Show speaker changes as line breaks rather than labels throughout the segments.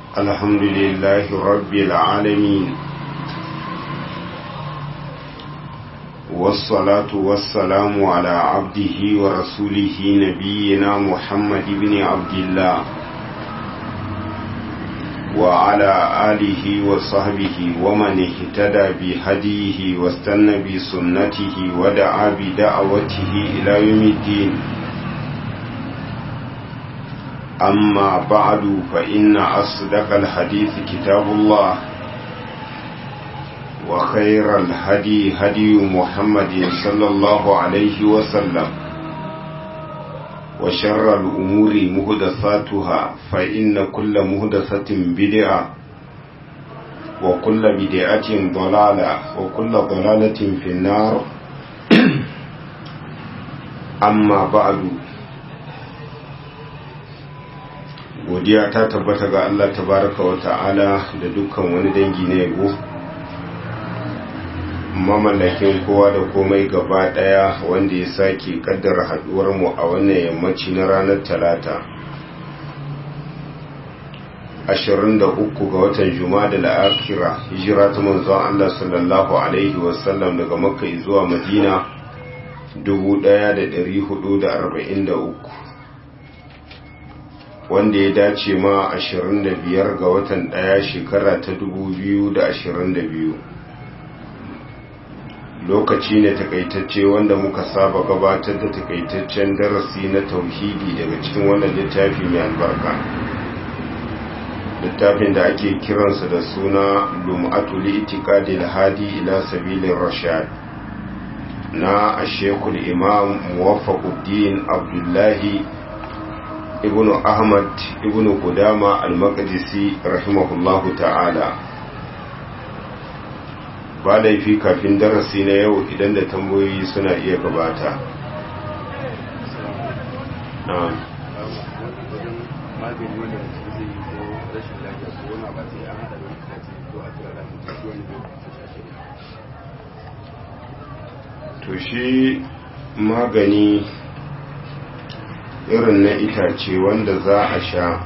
الحمد لله رب العالمين والصلاة والسلام على عبده ورسوله نبينا محمد بن عبد الله وعلى آله وصحبه ومن اهتدى بهديه واستنى بسنته ودعا بدعوته إلى يوم الدين أما بعد فإن أصدق الحديث كتاب الله وخير الهدي هدي محمد صلى الله عليه وسلم وشر الأمور مهدثاتها فإن كل مهدثة بدعة وكل بدعة ضلالة وكل ضلالة في النار أما بعد godiya ta tabbata ga Allah tabaraka wa ta'ala da dukkan wani dangi na yabo mamallakin kowa da komai gaba daya wanda ya sake kaddara haduwar mu a wannan yammaci na ranar talata 23 ga watan juma'a da akhira hijira ta manzon Allah sallallahu alaihi wasallam daga makka zuwa madina 1443 wanda ya dace ma 25 ga watan daya shekara ta 2022 lokaci ne takaitacce wanda muka saba gabatar da takaitaccen darasi na tauhidi daga cikin wannan littafi mai albarka littafin da ake kiransa da suna lum'atu li'tiqadi al-hadi ila sabilin rashad na ashekul imam muwaffaquddin abdullahi ibn ahmad ibn qudama al-maqdisi rahimahullahu ta'ala ba laifi kafin darasi na yau idan da tambayoyi suna iya gabata na'am to shi magani irin na itace wanda za a sha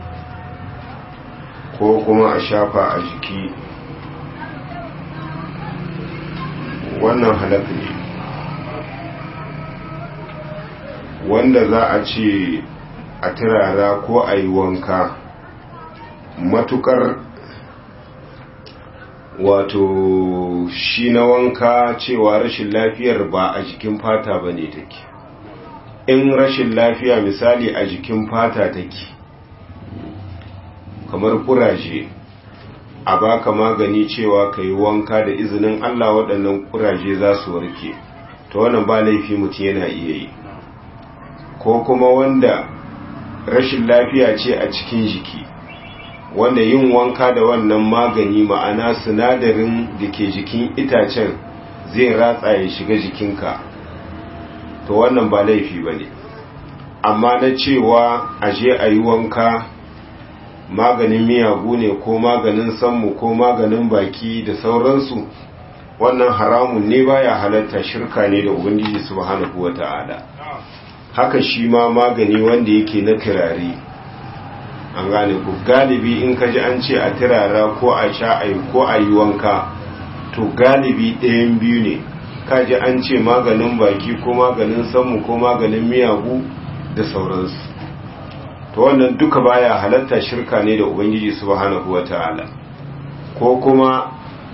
ko kuma a shafa a jiki wannan halaka ne wanda za a ce a turara ko a yi wanka matukar wato shi na wanka cewa rashin lafiyar ba a jikin fata ba ne take in rashin lafiya misali a jikin fata take kamar kuraje a baka magani cewa ka yi wanka da izinin Allah waɗannan kuraje za su warke to wannan ba laifi mutum yana iya yi ko kuma wanda rashin lafiya ce a cikin jiki wanda yin wanka da wannan magani ma'ana sinadarin da ke jikin itacen zai ratsa ya shiga jikinka to wannan ba laifi ba ne amma na cewa aje a yi wanka maganin miyagu ne ko maganin sammu ko maganin baki da sauransu wannan haramun ne baya halatta shirka ne da ubangiji subhanahu wata'ala haka shi ma magani wanda yake na turare an gane ku galibi in ka ji an ce a turara ko a sha a ko a yi wanka to galibi ɗayan biyu ne ka ji an ce maganin baki ko maganin sammu ko maganin miyagu da sauransu to wannan duka baya halatta shirka ne da ubangiji subhanahu wata'ala ko kuma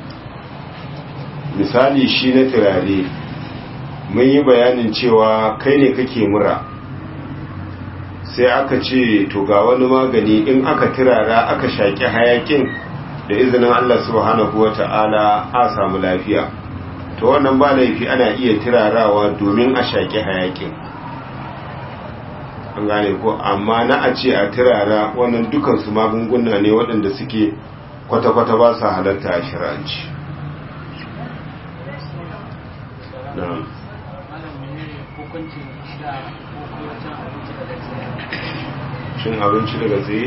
misali shi na turare mun yi bayanin cewa kai ne kake mura sai aka ce to ga wani magani in aka turara aka shaƙi hayakin da izinin Allah subhanahu wata'ala a samu lafiya to wannan ba laifi ana iya turarawa domin a shaƙi hayakin an gane ko amma na a ce a turara wannan dukansu magunguna ne waɗanda suke kwata-kwata ba su halatta a shiranci cin abinci daga tsaye?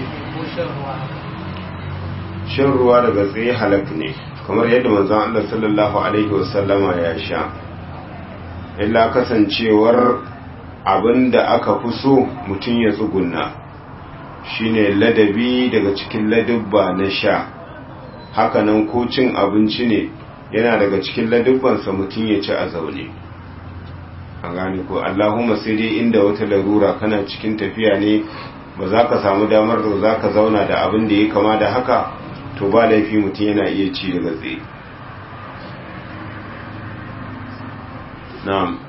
shan ruwa daga tsaye halak ne kamar yadda manzon Allah sallallahu alaihi wasallama ya sha illa kasancewar abin da aka fi so mutum ya tsugunna shine ladabi daga cikin ladubba na sha hakanan ko cin abinci ne yana daga cikin ladubbansa mutum ya ci a zaune a gane ko allahumma sai dai inda wata larura kana cikin tafiya ne ba za ka samu damar da za ka zauna da abin da ya kama da haka to ba laifi mutum yana iya ci daga tsaye na'am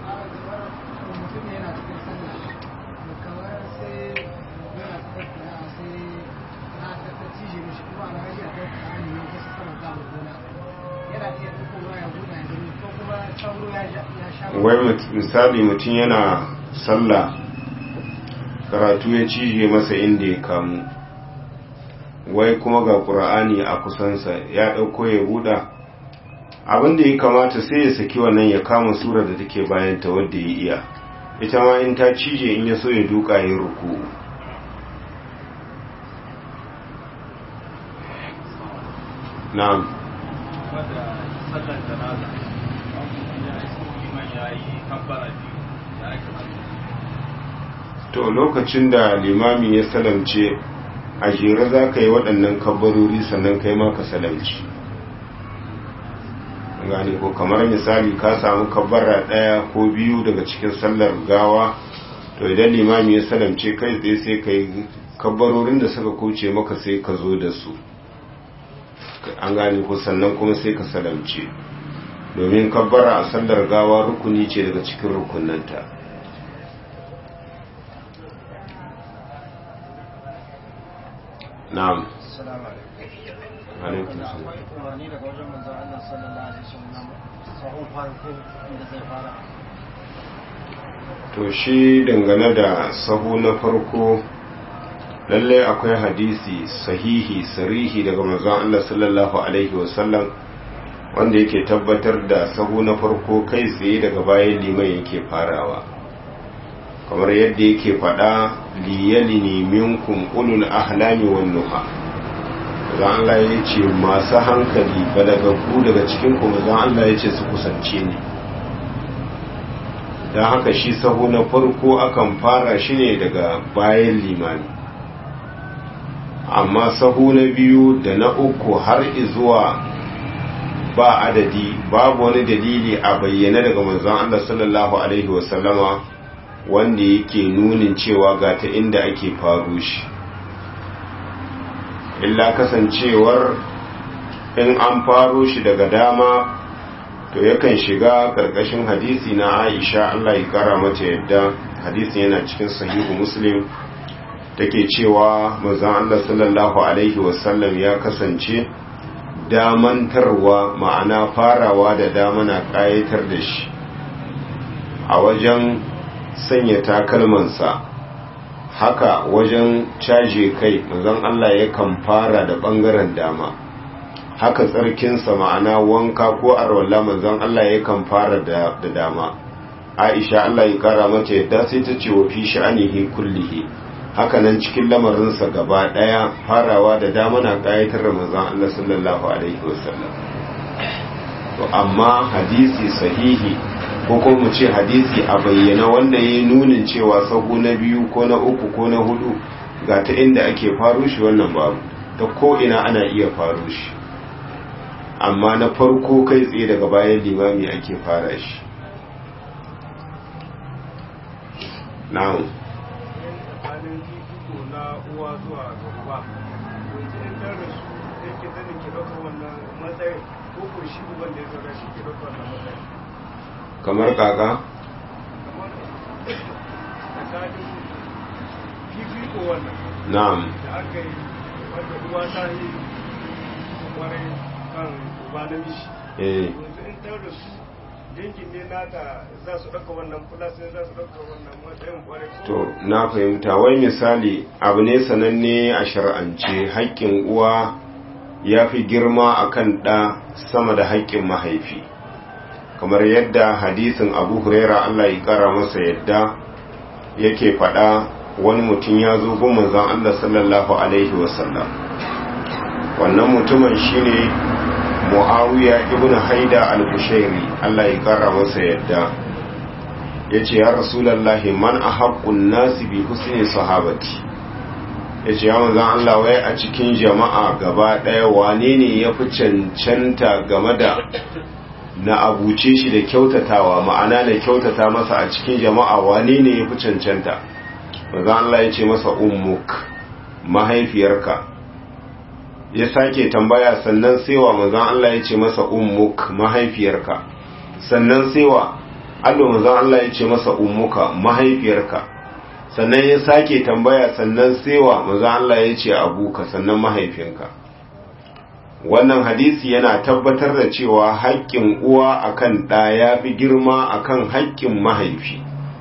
wai misali mutum yana sallah karatu ya cije masa inda ya kamu wai kuma ga ƙura'ani a kusansa ya ɗauko ya buɗa abinda ya kamata sai ya saki wannan ya kama sura da take bayanta wadda ya iya ita ma in ta cije in ya so ya duka ya ruku na'am to lokacin da limami ya salamce a jere za ka yi waɗannan kabbarori sannan kai ma ka salamci gane ko kamar misali ka samu kabbara ɗaya ko biyu daga cikin sallar gawa to idan limami ya salamce kai tsaye sai ka yi kabbarorin da suka kuce maka sai ka zo da su an gane ko sannan kuma sai ka salamce domin kabbara a sallar gawa rukuni ce daga cikin rukunanta na'am alaikum salam
umarni daga wajen manzon Allah sallallahu alaihi wasallam sahun farko inda zai fara
to shi dangane da sahu na farko lallai akwai hadisi sahihi sarihi daga manzon Allah sallallahu alaihi wasallam wanda yake tabbatar da sahu na farko kai tsaye daga bayan liman yake farawa kamar yadda yake faɗa liyalini minkum ulul ahlami wan nuha zan Allah ya ce masu hankali balagaggu daga cikin kuma zan Allah ya ce su kusance ni don haka shi sahu na farko akan fara shi ne daga bayan limani amma sahu na biyu da na uku har izuwa ba adadi babu wani dalili a bayyana daga manzon Allah sallallahu alaihi wasallama wanda yake nunin cewa ga ta inda ake faru shi illa kasancewar in an faro shi daga dama to yakan shiga karkashin hadisi na Aisha Allah ya kara mata yadda hadisi yana cikin sahihu Muslim take cewa manzon Allah sallallahu alaihi wasallam ya kasance damantarwa ma'ana farawa da dama na kayatar da shi a wajen sanya takalmansa haka wajen caje kai manzon Allah yakan fara da bangaren dama haka tsarkinsa ma'ana wanka ko arwalla manzon Allah yakan fara da dama Aisha Allah ya kara mata yadda sai ta ce wa fi sha'anihi kullihi haka nan cikin lamarinsa gaba daya farawa da dama na kayatar da manzon Allah sallallahu alaihi wasallam to amma hadisi sahihi ko kuma mu ce hadisi a bayyana wanda ya nunin cewa sahu na biyu ko na uku ko na hudu ga ta inda ake faro shi wannan babu ta ko ina ana iya faro shi amma na farko kai tsaye daga bayan limami ake fara shi na'am
tsakanin fifiko na uwa zuwa ga uba yanzu in ta rasu yake zanin ki ɗaukar wannan matsayin ko ko shi uban da ya zaga shi ke ɗaukar wannan matsayin
kamar kaka
kamar tsakanin fifiko wannan
na'am
da aka yi wanda uwa ta yi kwarai kan uba na mishi
eh
yanzu in ta rasu dangin ne nata za su ɗauka wannan kula sai za su ɗauka wannan matsayin kwarai ko
to na fahimta wai misali abu ne sananne a shar'ance haƙƙin uwa ya fi girma akan ɗa sama da haƙƙin mahaifi kamar yadda hadisin abu huraira allah ya ƙara masa yadda yake faɗa wani mutum ya zo gun manzon allah sallallahu alaihi wasallam wannan mutumin shine muawiya ibn haida al-kushairi allah ya ƙara masa yadda ya ce ya rasulallahi man a haƙƙun nasi bi husni sahabati ya ce ya manzan Allah wai a cikin jama'a gaba ɗaya wane ne ya fi cancanta game da na abuce shi da kyautatawa ma'ana na kyautata masa a cikin jama'a wane ne ya fi cancanta manzan Allah ya ce masa ummuk mahaifiyarka ya sake tambaya sannan sewa manzan Allah ya ce masa ummuk mahaifiyarka sannan sewa allo manzan Allah ya ce masa ummuka mahaifiyarka sannan ya sake tambaya sannan sewa manzan Allah ya ce abuka sannan mahaifinka wannan hadisi yana tabbatar da cewa haƙƙin uwa akan ɗa ya fi girma akan haƙƙin mahaifi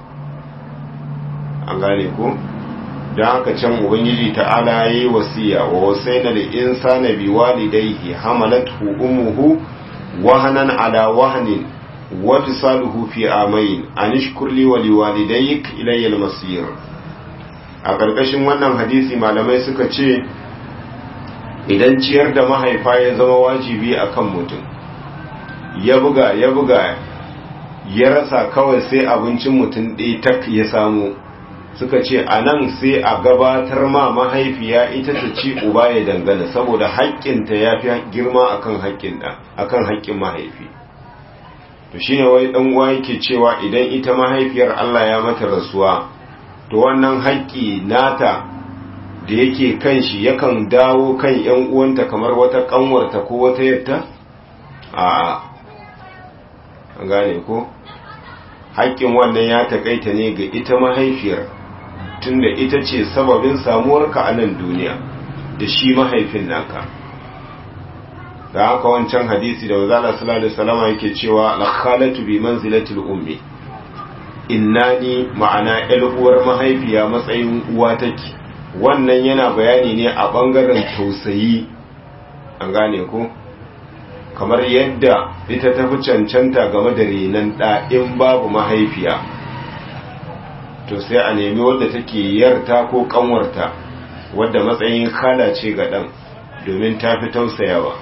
an gane ko don haka can ubangiji ta'ala ya yi wasiya wa wasaina da insana bi walidaihi hamalathu ummuhu wahanan ala wahanin wa fisaluhu fi amain anishkur li wa liwalidayk ilayya al-masir a ƙarƙashin wannan hadisi malamai suka ce idan ciyar da mahaifa ya zama wajibi akan mutum ya buga ya buga ya rasa kawai sai abincin mutum ɗaya tak ya samu suka ce a nan sai a gabatar ma mahaifiya ita ta ci uba ya dangana saboda haƙƙinta ya fi girma akan haƙƙin ɗan akan haƙƙin mahaifi to shine wai ɗan uwa yake cewa idan ita mahaifiyar Allah ya mata rasuwa to wannan haƙƙi nata da yake kan shi yakan dawo kan ƴan uwanta kamar wata ƙanwarta ko wata yatta a an gane ko haƙƙin wannan ya taƙaita ne ga ita mahaifiyar tunda ita ce sababin samuwarka a nan duniya da shi mahaifin naka da haka wancan hadisi da wazala sallallahu alaihi wasallam yake cewa al-khalatu bi manzilatil ummi innani ma'ana ƴar uwar mahaifiya matsayin uwa take wannan yana bayani ne a bangaren tausayi an gane ko kamar yadda ita ta fi cancanta game da renon ɗa in babu mahaifiya to sai a nemi wadda take yarta ko kanwarta wadda matsayin kala ce ga ɗan domin ta fi tausayawa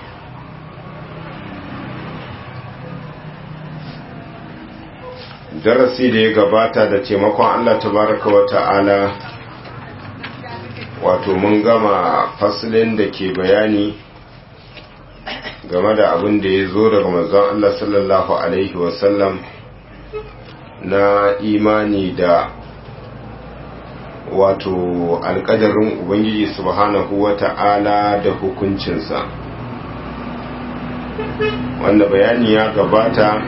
darasi da ya gabata da taimakon Allah tabaraka wa ta'ala wato mun gama fasilin da ke bayani game da abin da ya zo daga manzon Allah sallallahu alaihi wasallam na imani da wato alkadarin ubangiji subhanahu wa ta'ala da hukuncinsa wanda bayani ya gabata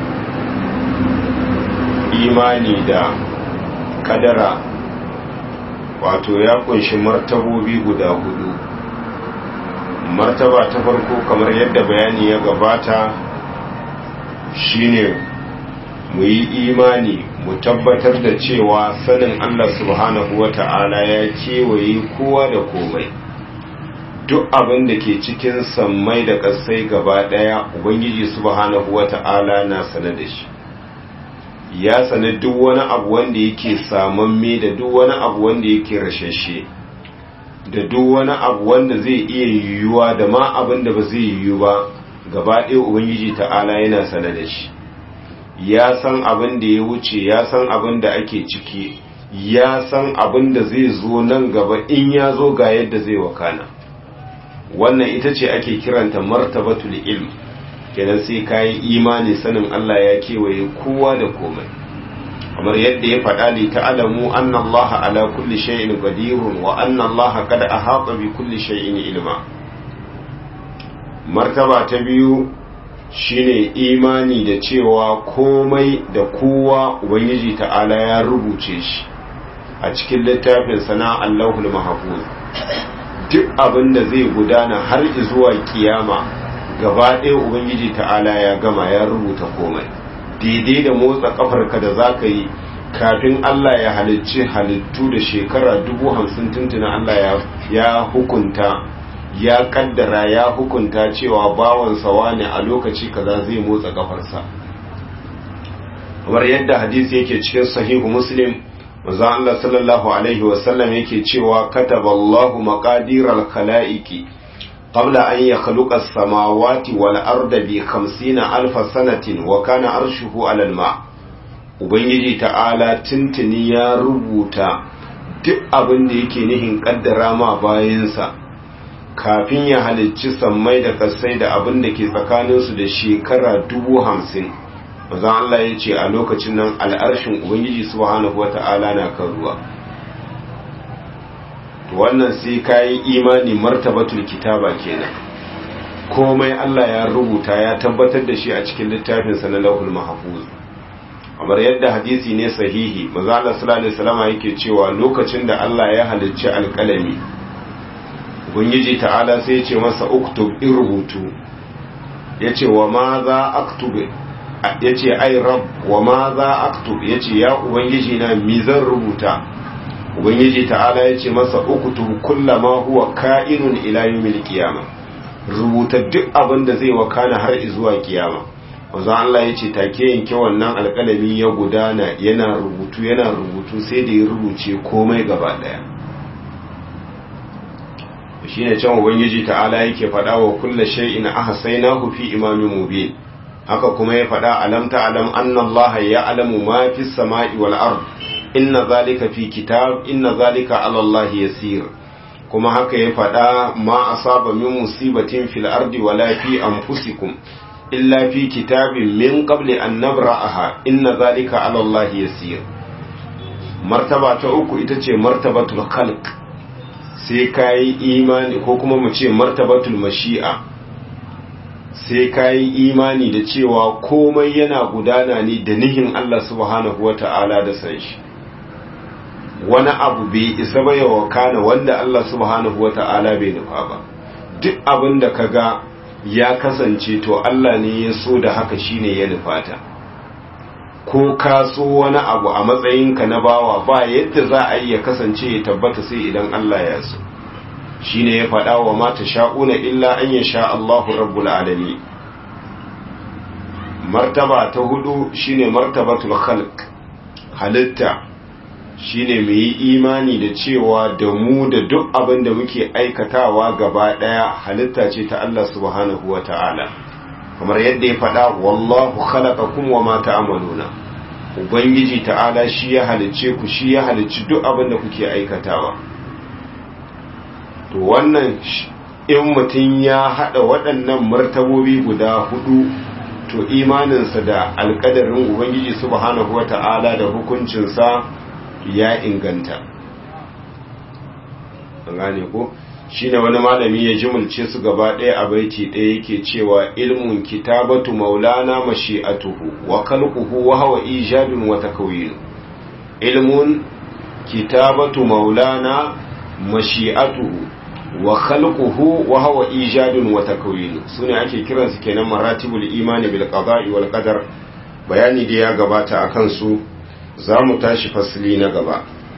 imani da kadara wato ya kunshi martabobi guda hudu martaba ta farko kamar yadda bayani ya gabata shine mu yi imani mu tabbatar da cewa sanin Allah subhanahu wata'ala ya kewaye kowa da komai duk abin da ke cikin sammai da ƙasai gaba ɗaya ubangiji subhanahu wata'ala na sane da shi ya sane duk wani abu wanda yake samamme da duk wani abu wanda yake rashashe da duk wani abu wanda zai iya yiwuwa da ma abin da ba zai yiwu ba gaba ɗaya ubangiji ta'ala yana sane da shi ya san abin da ya wuce ya san abin da ake ciki ya san abin da zai zo nan gaba in ya zo ga yadda zai wakana wannan ita ce ake kiranta martabatul ilm kenan sai kayi imani sanin Allah ya kewaye kowa da komai kamar yadda ya faɗa li ta'lamu anna Allah ala kulli shay'in qadirun wa anna Allah qad ahata bi kulli shay'in ilma martaba ta biyu shine imani da cewa komai da kowa ubangiji ta'ala ya rubuce shi a cikin littafin sana Allahul mahfuz duk abin da zai gudana har zuwa kiyama gaba ɗaya ubangiji ta'ala ya gama ya rubuta komai daidai da motsa kafarka da za ka yi kafin Allah ya halicci halittu da shekara dubu hamsin tuntuna Allah ya hukunta ya kaddara ya hukunta cewa bawansa wane a lokaci kaza zai motsa kafarsa kamar yadda hadisi yake cikin sahihu muslim manzo Allah sallallahu alaihi wasallam yake cewa kataballahu maqadiral khalaiqi قبل أن يخلق السماوات والأرض بخمسين ألف سنة وكان أرشه على الماء Ubangiji ta'ala tuntuni ya rubuta duk abin da yake nihin kaddara ma bayansa kafin ya halicci sammai da kasai da abin da ke tsakaninsu da shekara dubu hamsin mazan Allah ya ce a lokacin nan al'arshin Ubangiji subhanahu wa ta'ala na kan ruwa wannan sai kayi imani martabatul kitaba kenan komai Allah ya rubuta ya tabbatar da shi a cikin littafinsa na lauhul mahfuz kamar yadda hadisi ne sahihi manzo Allah sallallahu alaihi wasallam yake cewa lokacin da Allah ya halicci alƙalami ubangiji ta'ala sai ya ce masa uktub in rubutu yace wa ma za aktub yace ai rab wa ma za aktub yace ya ubangiji na mi zan rubuta ubangiji ta'ala yace masa uktub kullama huwa ka'inun ila yawmil qiyamah rubuta duk abin da zai wakana har zuwa kiyama wanzu Allah ya ce take yanke wannan alƙalami ya gudana yana rubutu yana rubutu sai da ya rubuce komai gaba ɗaya shi ne can ubangiji ta'ala yake faɗa wa kulla shay'in ahsaynahu fi imamin mubin haka kuma ya faɗa alam ta'lam anna Allah ya'lamu ma fi samai wal ard inna zalika fi kitab inna zalika 'ala Allah yasir kuma haka ya faɗa ma asaba min musibatin fil ardi wala fi anfusikum illa fi kitabin min qabli an nabra'aha inna zalika 'ala Allah yasir martaba ta uku ita ce martabatul khalq sai kai imani ko kuma mu ce martabatul mashi'a sai kai imani da cewa komai yana gudana ne da nihin Allah subhanahu wata'ala da san shi wani abu bai isa ba ya wakana wanda Allah subhanahu wata'ala bai nufa ba duk abin da kaga ya kasance to Allah ne ya so da haka shine ya nufata ko ka so wani abu a matsayinka na bawa ba yadda za a yi ya kasance ya tabbata sai idan Allah ya so shine ya faɗa wa mata sha'una illa an ya sha Allahu rabbul alamin martaba ta hudu shine martabatul khalq halitta shine mu yi imani da cewa da mu da duk abin da muke aikatawa gaba daya halitta ce ta Allah subhanahu wa ta'ala kamar yadda ya faɗa wallahu khalaqakum wa ma ta'maluna ubangiji ta'ala shi ya halicce ku shi ya halicci duk abin da kuke aikatawa to wannan in mutum ya hada waɗannan martabobi guda hudu to imaninsa da alƙadarin ubangiji subhanahu wa ta'ala da hukuncinsa ya inganta an gane ko shine wani malami ya jimulce su gaba ɗaya a baiti ɗaya yake cewa ilmun kitabatu maulana mashi'atuhu wa khalquhu wa huwa ijadun wa takwin ilmun kitabatu maulana mashi'atuhu wa khalquhu wa huwa ijadun wa takwin sune ake kiransu kenan maratibul imani bil qada'i wal qadar bayani da ya gabata akan su za mu tashi fasili na gaba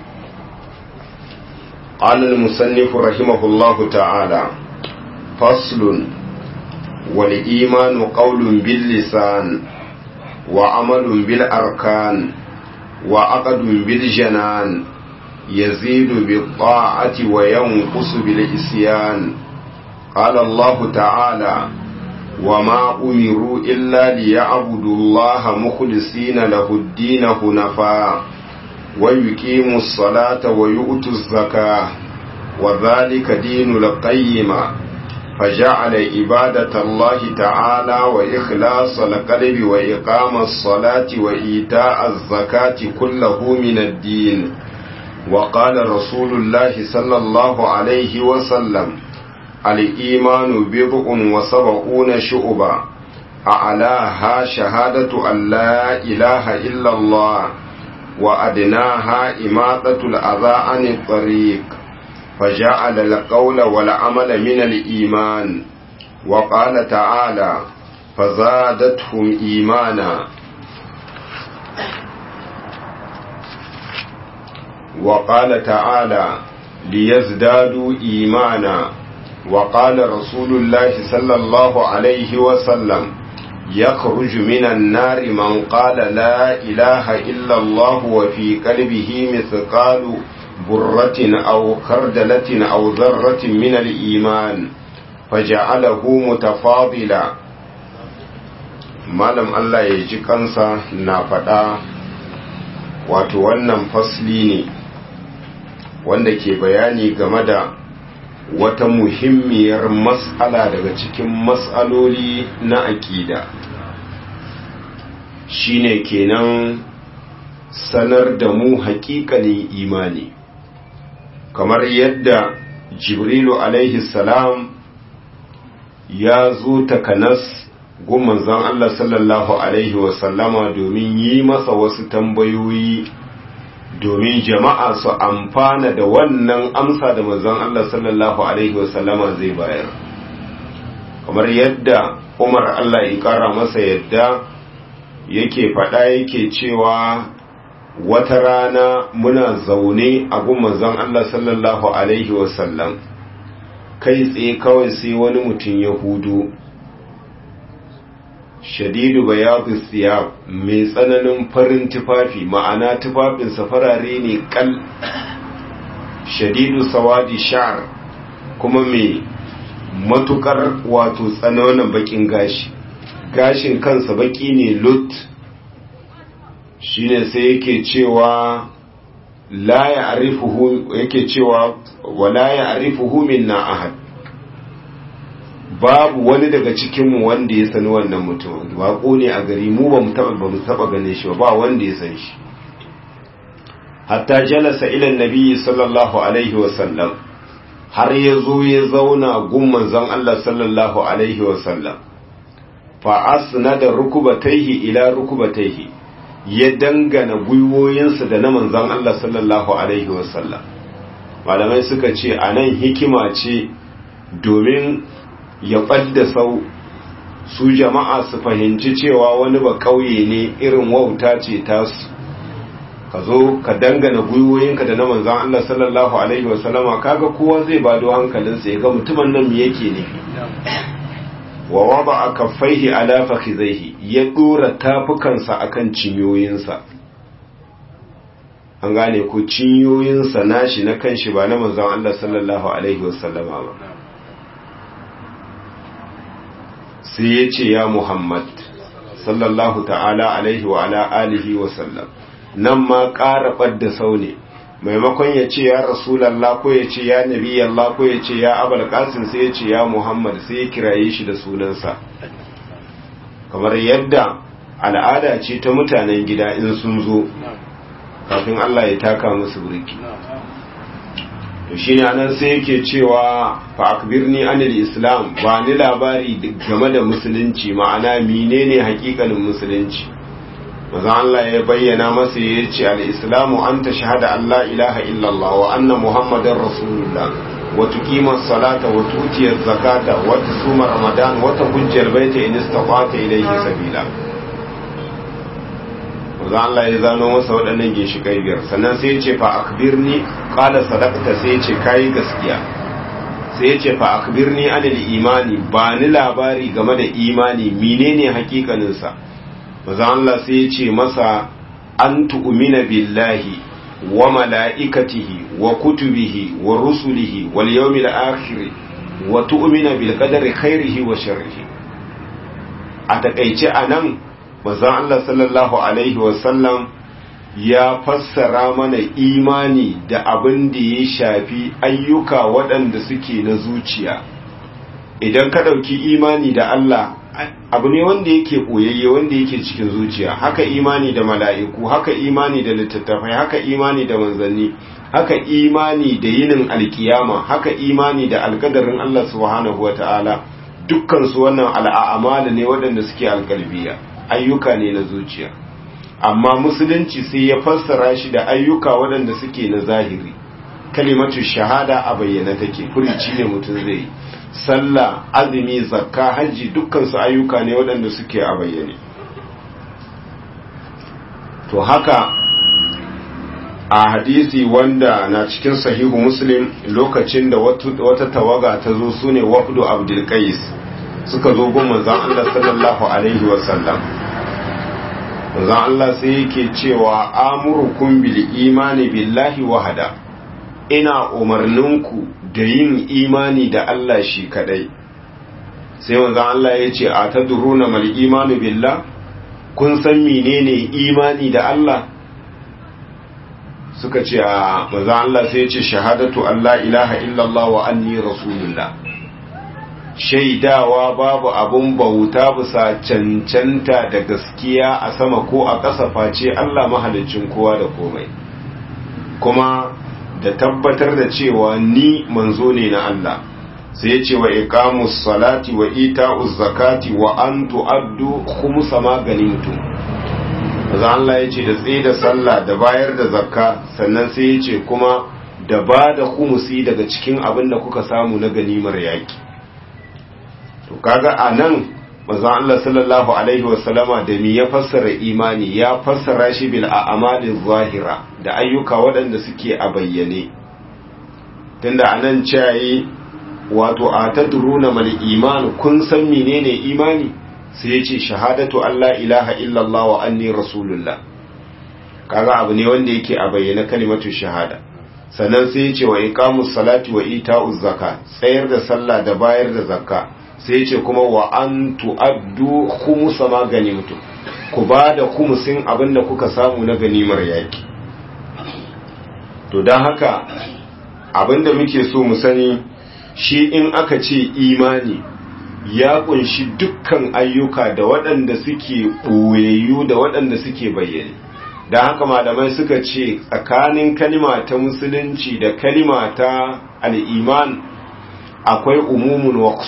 قال المصنف رحمه الله تعالى فصل والإيمان قول باللسان وعمل بالأركان وعقد بالجنان يزيد بالطاعة وينقص بالإسيان قال الله تعالى وما أمروا إلا ليعبدوا الله مخلصين له الدين حنفاء ويقيموا الصلاة ويؤتوا الزكاة وذلك دين القيمة فجعل عبادة الله تعالى وإخلاص القلب وإقام الصلاة وإيتاء الزكاة كله من الدين وقال رسول الله صلى الله عليه وسلم الإيمان بضع وسبعون شعبا أعلاها شهادة أن لا إله إلا الله وأدناها إماطة الأذى عن الطريق فجعل القول والعمل من الإيمان وقال تعالى فزادتهم إيمانا وقال تعالى ليزدادوا إيمانا وقال رسول الله صلى الله عليه وسلم يخرج من النار من قال لا إله إلا الله وفي قلبه مثقال برة أو خردلة أو ذرة من الإيمان فجعله متفاضلا malam Allah ya ji kansa na faɗa wato wannan fasli ne wanda ke bayani game da wata muhimmiyar mas'ala daga cikin mas'aloli na aƙida shine kenan sanar da mu haƙiƙanin imani kamar yadda jibrilu alaihi salam ya zo takanas gun manzon Allah sallallahu alaihi wasallama domin yi masa wasu tambayoyi domin jama'a su amfana da wannan amsa da manzon Allah sallallahu alaihi wasallama zai bayar kamar yadda Umar Allah ya kara masa yadda yake faɗa yake cewa wata rana muna zaune a gun manzon Allah sallallahu alaihi wasallam kai tsaye kawai sai wani mutum ya hudu shadidu bayadu siyab mai tsananin farin tufafi ma'ana tufafinsa farare ne kal shadidu sawadi sha'ar kuma mai matukar wato tsananin bakin gashi gashin kansa baki ne lut shine sai yake cewa la ya arifuhu yake cewa wala ya arifuhu minna ahad babu wani daga cikinmu wanda ya sani wannan mutum waƙo ne a gari mu ba mu taɓa ba mu taɓa gane shi ba wanda ya san shi hatta jalasa ila nabi sallallahu alaihi wa sallam har ya zo ya zauna gun manzon Allah sallallahu alaihi wa sallam fa asnada rukubatayhi ila rukubatayhi ya dangana gwiwoyinsa da na manzon Allah sallallahu alaihi wa sallam malamai suka ce anan hikima ce domin ya ɓadda sau su jama'a su fahimci cewa wani ba ƙauye ne irin wauta ce tasu ka zo ka dangana gwiwoyinka da na manzan Allah sallallahu Alaihi wasallama kaga kowa zai bado hankalinsa ya ga mutumin nan me yake nufi wa waba a kaffaihi ala fakhizaihi ya dora tafukansa akan cinyoyinsa an gane ko cinyoyinsa nashi na kanshi ba na manzan Allah sallallahu Alaihi wasallama ba sai ya ce ya Muhammad sallallahu ta'ala alaihi wa ala alihi wa sallam nan ma ƙara ɓadda sau ne maimakon ya ce ya rasulallah ko ya ce ya nabi Allah ko ya ce ya abal qasim sai ya ce ya Muhammad sai ya kiraye shi da sunansa kamar yadda al'ada ce ta mutanen gida in sun zo kafin Allah ya taka musu burki to shine anan sai yake cewa fa akbirni anil islam ba ni labari game da musulunci ma'ana menene hakikanin musulunci maza Allah ya bayyana masa ya ce al-islamu an ta shahada Allah ilaha illallah wa anna muhammadar rasulullah wa tuqima salata wa tu'tiya zakata wa tusuma ramadan wa tahujja al-baita in istata ilayhi sabila maza Allah ya zano masa waɗannan ginshiƙai biyar sannan sai ya ce fa akbirni qala sadaqta sai ya ce kai gaskiya sai ya ce fa akbirni anil imani ba ni labari game da imani menene hakikanin sa maza Allah sai ya ce masa an tu'mina billahi wa mala'ikatihi wa kutubihi wa rusulihi wal yawmil akhir wa tu'mina bil qadari khairihi wa sharrihi a takeice anan manzon Allah sallallahu Alaihi wasallam ya fassara mana imani da abin da ya shafi ayyuka waɗanda suke na zuciya idan ka ɗauki imani da Allah abu ne wanda yake ɓoyayye wanda yake cikin zuciya haka imani da mala'iku haka imani da littattafai haka imani da manzanni haka imani da yinin alkiyama haka imani da alkadarin Allah subhanahu wa ta'ala dukkansu wannan al'amala ne waɗanda suke alkalbiya ayyuka ne na zuciya amma musulunci sai ya fassara shi da ayyuka waɗanda suke na zahiri kalimatu shahada a bayyana take furici ne mutum zai yi sallah azumi zakka hajji dukkansu ayyuka ne waɗanda suke a bayyane to haka a hadisi wanda na cikin sahihu muslim lokacin da wata tawaga ta zo su ne wafdu abdulkais suka zo gun manzan Allah sallallahu alaihi wasallam manzan Allah sai yake cewa amurukum bil imani billahi wahada ina umarninku da yin imani da Allah shi kadai sai manzan Allah ya ce a tadruna mal imanu billah kun san menene imani da Allah suka ce a maza Allah sai ya ce shahadatu Allah ilaha illallah wa anni rasulullah shaidawa babu abun bauta bisa cancanta da gaskiya a sama ko a ƙasa face Allah mahalicin kowa da komai kuma da tabbatar da cewa ni manzo ne na Allah sai ya ce wa iqamus salati wa ita'uz zakati wa an tu'addu khumsa ma ganimtum maza Allah ya ce da tsaye da sallah da bayar da zakka sannan sai ya ce kuma da ba da khumusi daga cikin abin da kuka samu na ganimar yaki to kaga a nan manzon Allah sallallahu alaihi wasallama da mi ya fassara imani ya fassara shi bil a'mali zahira da ayyuka waɗanda suke a bayyane tunda anan cayi wato a tadruna mal iman kun san menene imani sai ya ce shahadatu Allah ilaha illallah wa anni rasulullah kaga abu ne wanda yake a bayyane kalimatu shahada sannan sai ya ce wa iqamus salati wa ita'uz zakat tsayar da sallah da bayar da zakka sai ce kuma wa an tu'addu khumsa ma ganimtum ku ba da khumsin abinda kuka samu na ganimar yaki to dan haka abinda muke so mu sani shi in aka ce imani ya kunshi dukkan ayyuka da waɗanda suke ɓoyayyu da waɗanda suke bayyane da haka malamai suka ce tsakanin kalima ta musulunci da kalima ta al'iman akwai umumun wa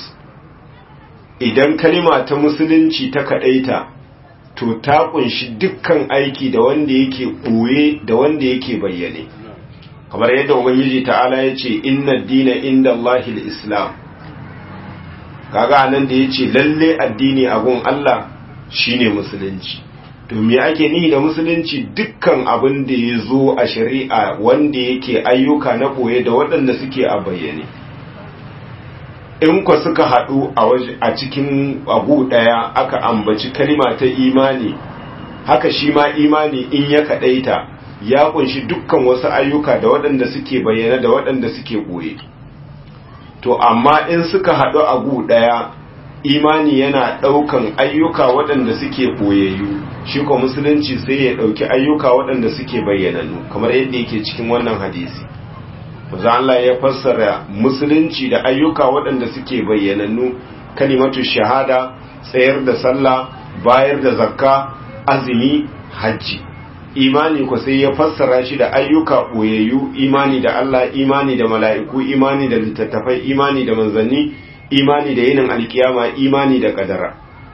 idan kalima ta musulunci ta kadaita to ta kunshi dukkan aiki da wanda yake ɓoye da wanda yake bayyane kamar yadda ubangiji ta'ala ya ce inna dina inda Allahil islam kaga nan da ya ce lalle addini a gun Allah shine musulunci to me ake nihi da musulunci dukkan abin da ya zo a shari'a wanda yake ayyuka na ɓoye da waɗanda suke a bayyane in kwa suka haɗu a cikin abu ɗaya aka ambaci kalima ta imani haka shi ma imani in ya kaɗaita ya kunshi dukkan wasu ayyuka da waɗanda suke bayyana da waɗanda suke ɓoye to amma in suka haɗu a gu ɗaya imani yana ɗaukan ayyuka waɗanda suke ɓoyayyu shi ko musulunci sai ya ɗauki ayyuka waɗanda suke bayyananu kamar yadda yake cikin wannan hadisi Maza Allah ya fassara musulunci da ayyuka waɗanda suke bayyanannu kalimatu shahada tsayar da sallah bayar da zakka azumi hajji imani ko sai ya fassara shi da ayyuka ɓoyayyu imani da Allah imani da mala'iku imani da littattafai imani da manzanni imani da yinin alkiyama imani da kadara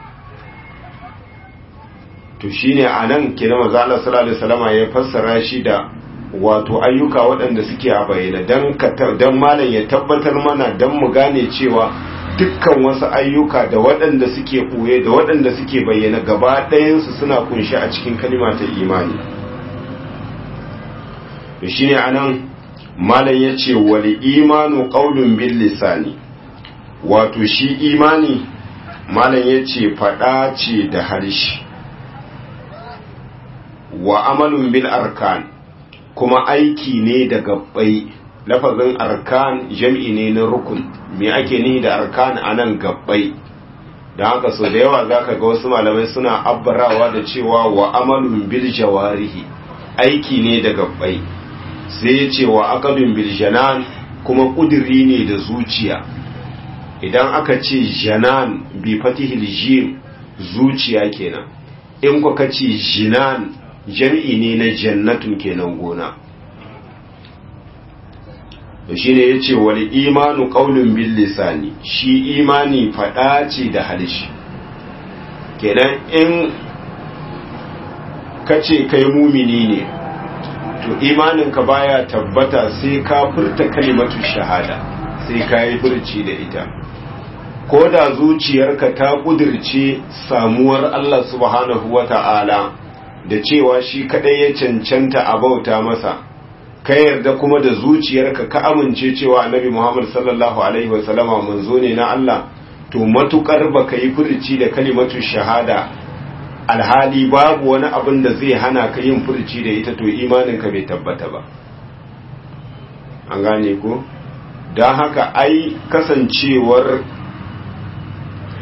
to shine anan kenan manzo Allah sallallahu alaihi wasallama ya fassara shi da wato ayyuka waɗanda suke a bayyana don malam ya tabbatar mana don mu gane cewa dukkan wasu ayyuka da waɗanda suke ɓoye da waɗanda suke bayyana gaba ɗayansu suna kunshi a cikin kalima ta imani da shi ne anan malam ya ce wali imanu ƙaunin bin lisani wato shi imani malam ya ce faɗa ce da harshe wa amalun bil arkan kuma aiki ne da gabbai lafazin arkan jam'i ne na rukun me ake nihi da arkan anan gabbai da haka so da yawa zaka ga wasu malamai suna abbarawa da cewa wa amalun bil jawarihi aiki ne da gabbai sai ya ce wa aqadun bil janan kuma kudiri ne da zuciya idan aka ce janan bi fatihil jim zuciya kenan in ku ka ce jinan jam'i ne na jannatun kenan gona da shi ne ya ce wani imanu ƙaunin bin lisani shi imani faɗa ce da halishi kenan in ka ce kai mumini ne to imaninka baya tabbata sai ka furta kalimatu shahada sai ka yi furci da ita ko da zuciyarka ta ƙudirce samuwar Allah subhanahu wa ta'ala da cewa shi kadai ya cancanta a bauta masa ka yarda kuma da zuciyarka ka amince cewa annabi Muhammad sallallahu alaihi wasallama manzo ne na Allah to matukar baka yi furci da kalimatu shahada alhali babu wani abin da zai hana ka yin furci da ita to imaninka bai tabbata ba an gane ko don haka ai kasancewar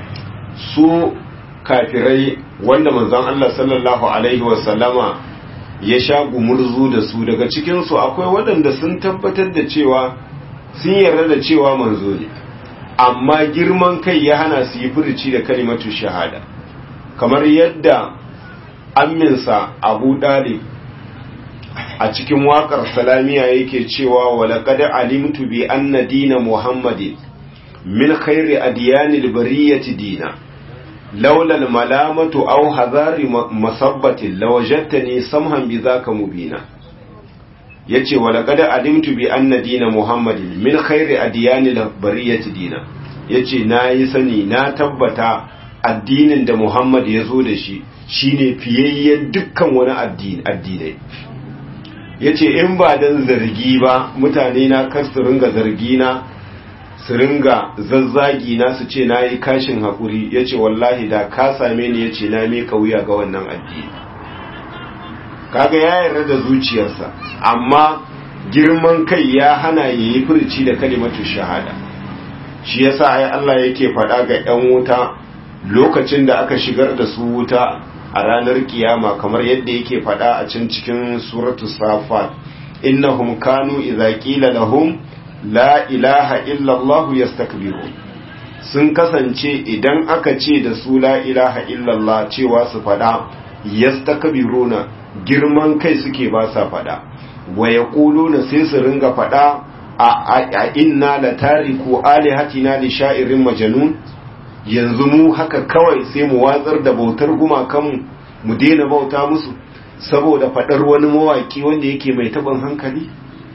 su kafirai wanda manzon Allah sallallahu alaihi wasallama ya sha gumurzu da su daga cikinsu akwai waɗanda sun tabbatar da cewa sun yarda da cewa manzo ne amma girman kai ya hana su yi furici da kalimatu shahada kamar yadda amminsa abu dalib a cikin waƙar salamiya yake cewa walaƙad alimtu bi anna dina muhammadin min khairi adiyanil bariyati dina laula malamatu aw hazari masabbatin lawajadtani samhan bi zaka mubina yace walaqad alimtu bi anna dina muhammadin min khairi adyanil bariyati dina yace nayi sani na tabbata addinin da muhammad ya zo da shi shine fiyayyen dukkan wani addini addinai yace in ba dan zargi ba mutane na kar su ringa zargi na su ringa zazzagi na su ce na yi kashin haƙuri ya ce wallahi da ka same ni ya ce na meka wuya ga wannan addini kaga ya yarda da zuciyarsa amma girman kai ya hana ya yi furci da kalimatu shahada shi yasa ai Allah yake faɗa ga 'yan wuta lokacin da aka shigar da su wuta a ranar kiyama kamar yadda yake faɗa a can cikin suratu safat innahum kanu idza qila lahum la ilaha illallah yastakbiru sun kasance idan aka ce da su la ilaha illallah cewa su fada yastakbiruna girman kai suke ba sa fada wa yaquluna sai su ringa fada a inna la tariku alihatina li sha'irin majnun yanzu mu haka kawai sai mu watsar da bautar gumakan mu daina bauta musu saboda fadar wani mawaki wanda yake mai taɓin hankali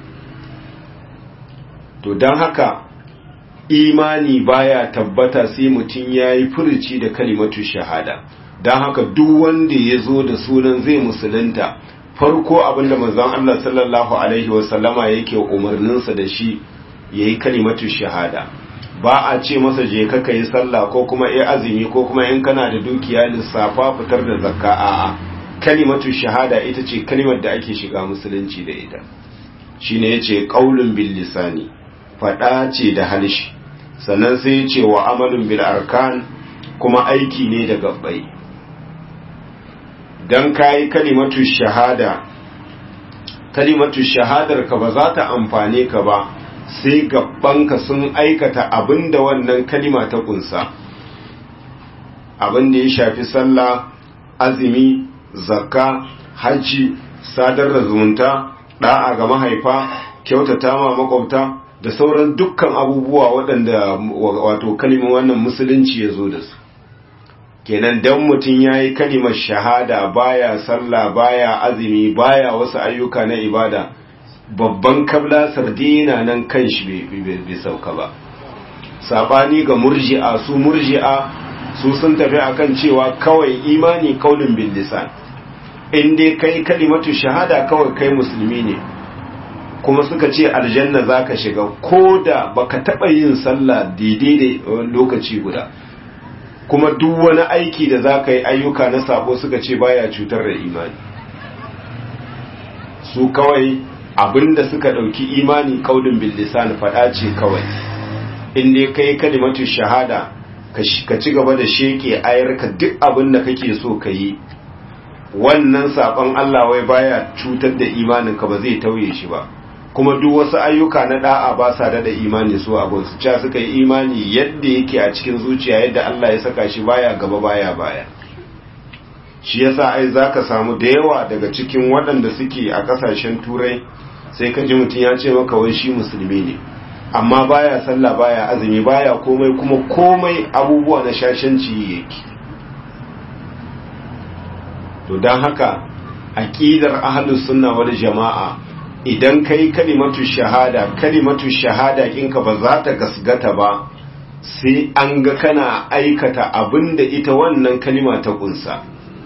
to don haka imani baya tabbata sai mutum ya yi furici da kalimatu shahada don haka duk wanda ya zo da sunan zai musulunta farko abinda manzon Allah sallallahu alaihi wasallama yake umarninsa da shi ya yi kalimatu shahada ba a ce masa je ka yi sallah ko kuma ya azumi ko kuma in kana da dukiya lissafa fitar da zakka a'a kalimatu shahada ita ce kalimar da ake shiga musulunci da ita shine yace qaulun bil lisani faɗa ce da halishi sannan sai ce wa amalin bil arkan kuma aiki ne da gabbai don kayi kalimatu shahada kalimatu shahadar ka ba za ta amfane ka ba sai gabbanka sun aikata abinda wannan kalima ta kunsa abinda ya shafi sallah azumi zakka hajji sadar da zumunta da'a ga mahaifa kyautata ma makwabta da sauran dukkan abubuwa waɗanda wato kalimin wannan musulunci ya zo da su kenan dan mutum ya yi kalimar shahada baya sallah baya azumi baya wasu ayyuka na ibada babban kabla sardina nan kan shi bai sauka ba sabani ga murji'a su murji'a su sun tafi akan cewa kawai imani kaulin bil lisan in dai kai kalimatu shahada kawai kai musulmi ne kuma suka ce aljanna zaka shiga ko da baka taba yin sallah daidai da lokaci guda kuma duk wani aiki da zaka yi ayyuka na sabo suka ce baya cutar da imani su kawai abinda suka dauki imani kaulin bil lisan fada ce kawai in dai kai kalimatu shahada ka ci gaba da sheke ayarka duk abin da kake so ka yi wannan saban Allah wai baya cutar da imaninka ba zai tauye shi ba kuma duk wasu ayyuka na da'a ba sa da imani su abun su ca suka yi imani yadda yake a cikin zuciya yadda Allah ya saka shi baya gaba baya baya shi yasa ai zaka samu da yawa daga cikin waɗanda suke a ƙasashen turai sai ka ji mutum ya ce maka wai shi musulmi ne amma baya sallah baya azumi baya komai kuma komai abubuwa na shashanci yake to don haka aqidar ahlus sunna wal jama'a idan kai kalimatu shahada kalimatu shahada kinka ba za ta gasgata ba sai an ga kana aikata abinda ita wannan kalima ta kunsa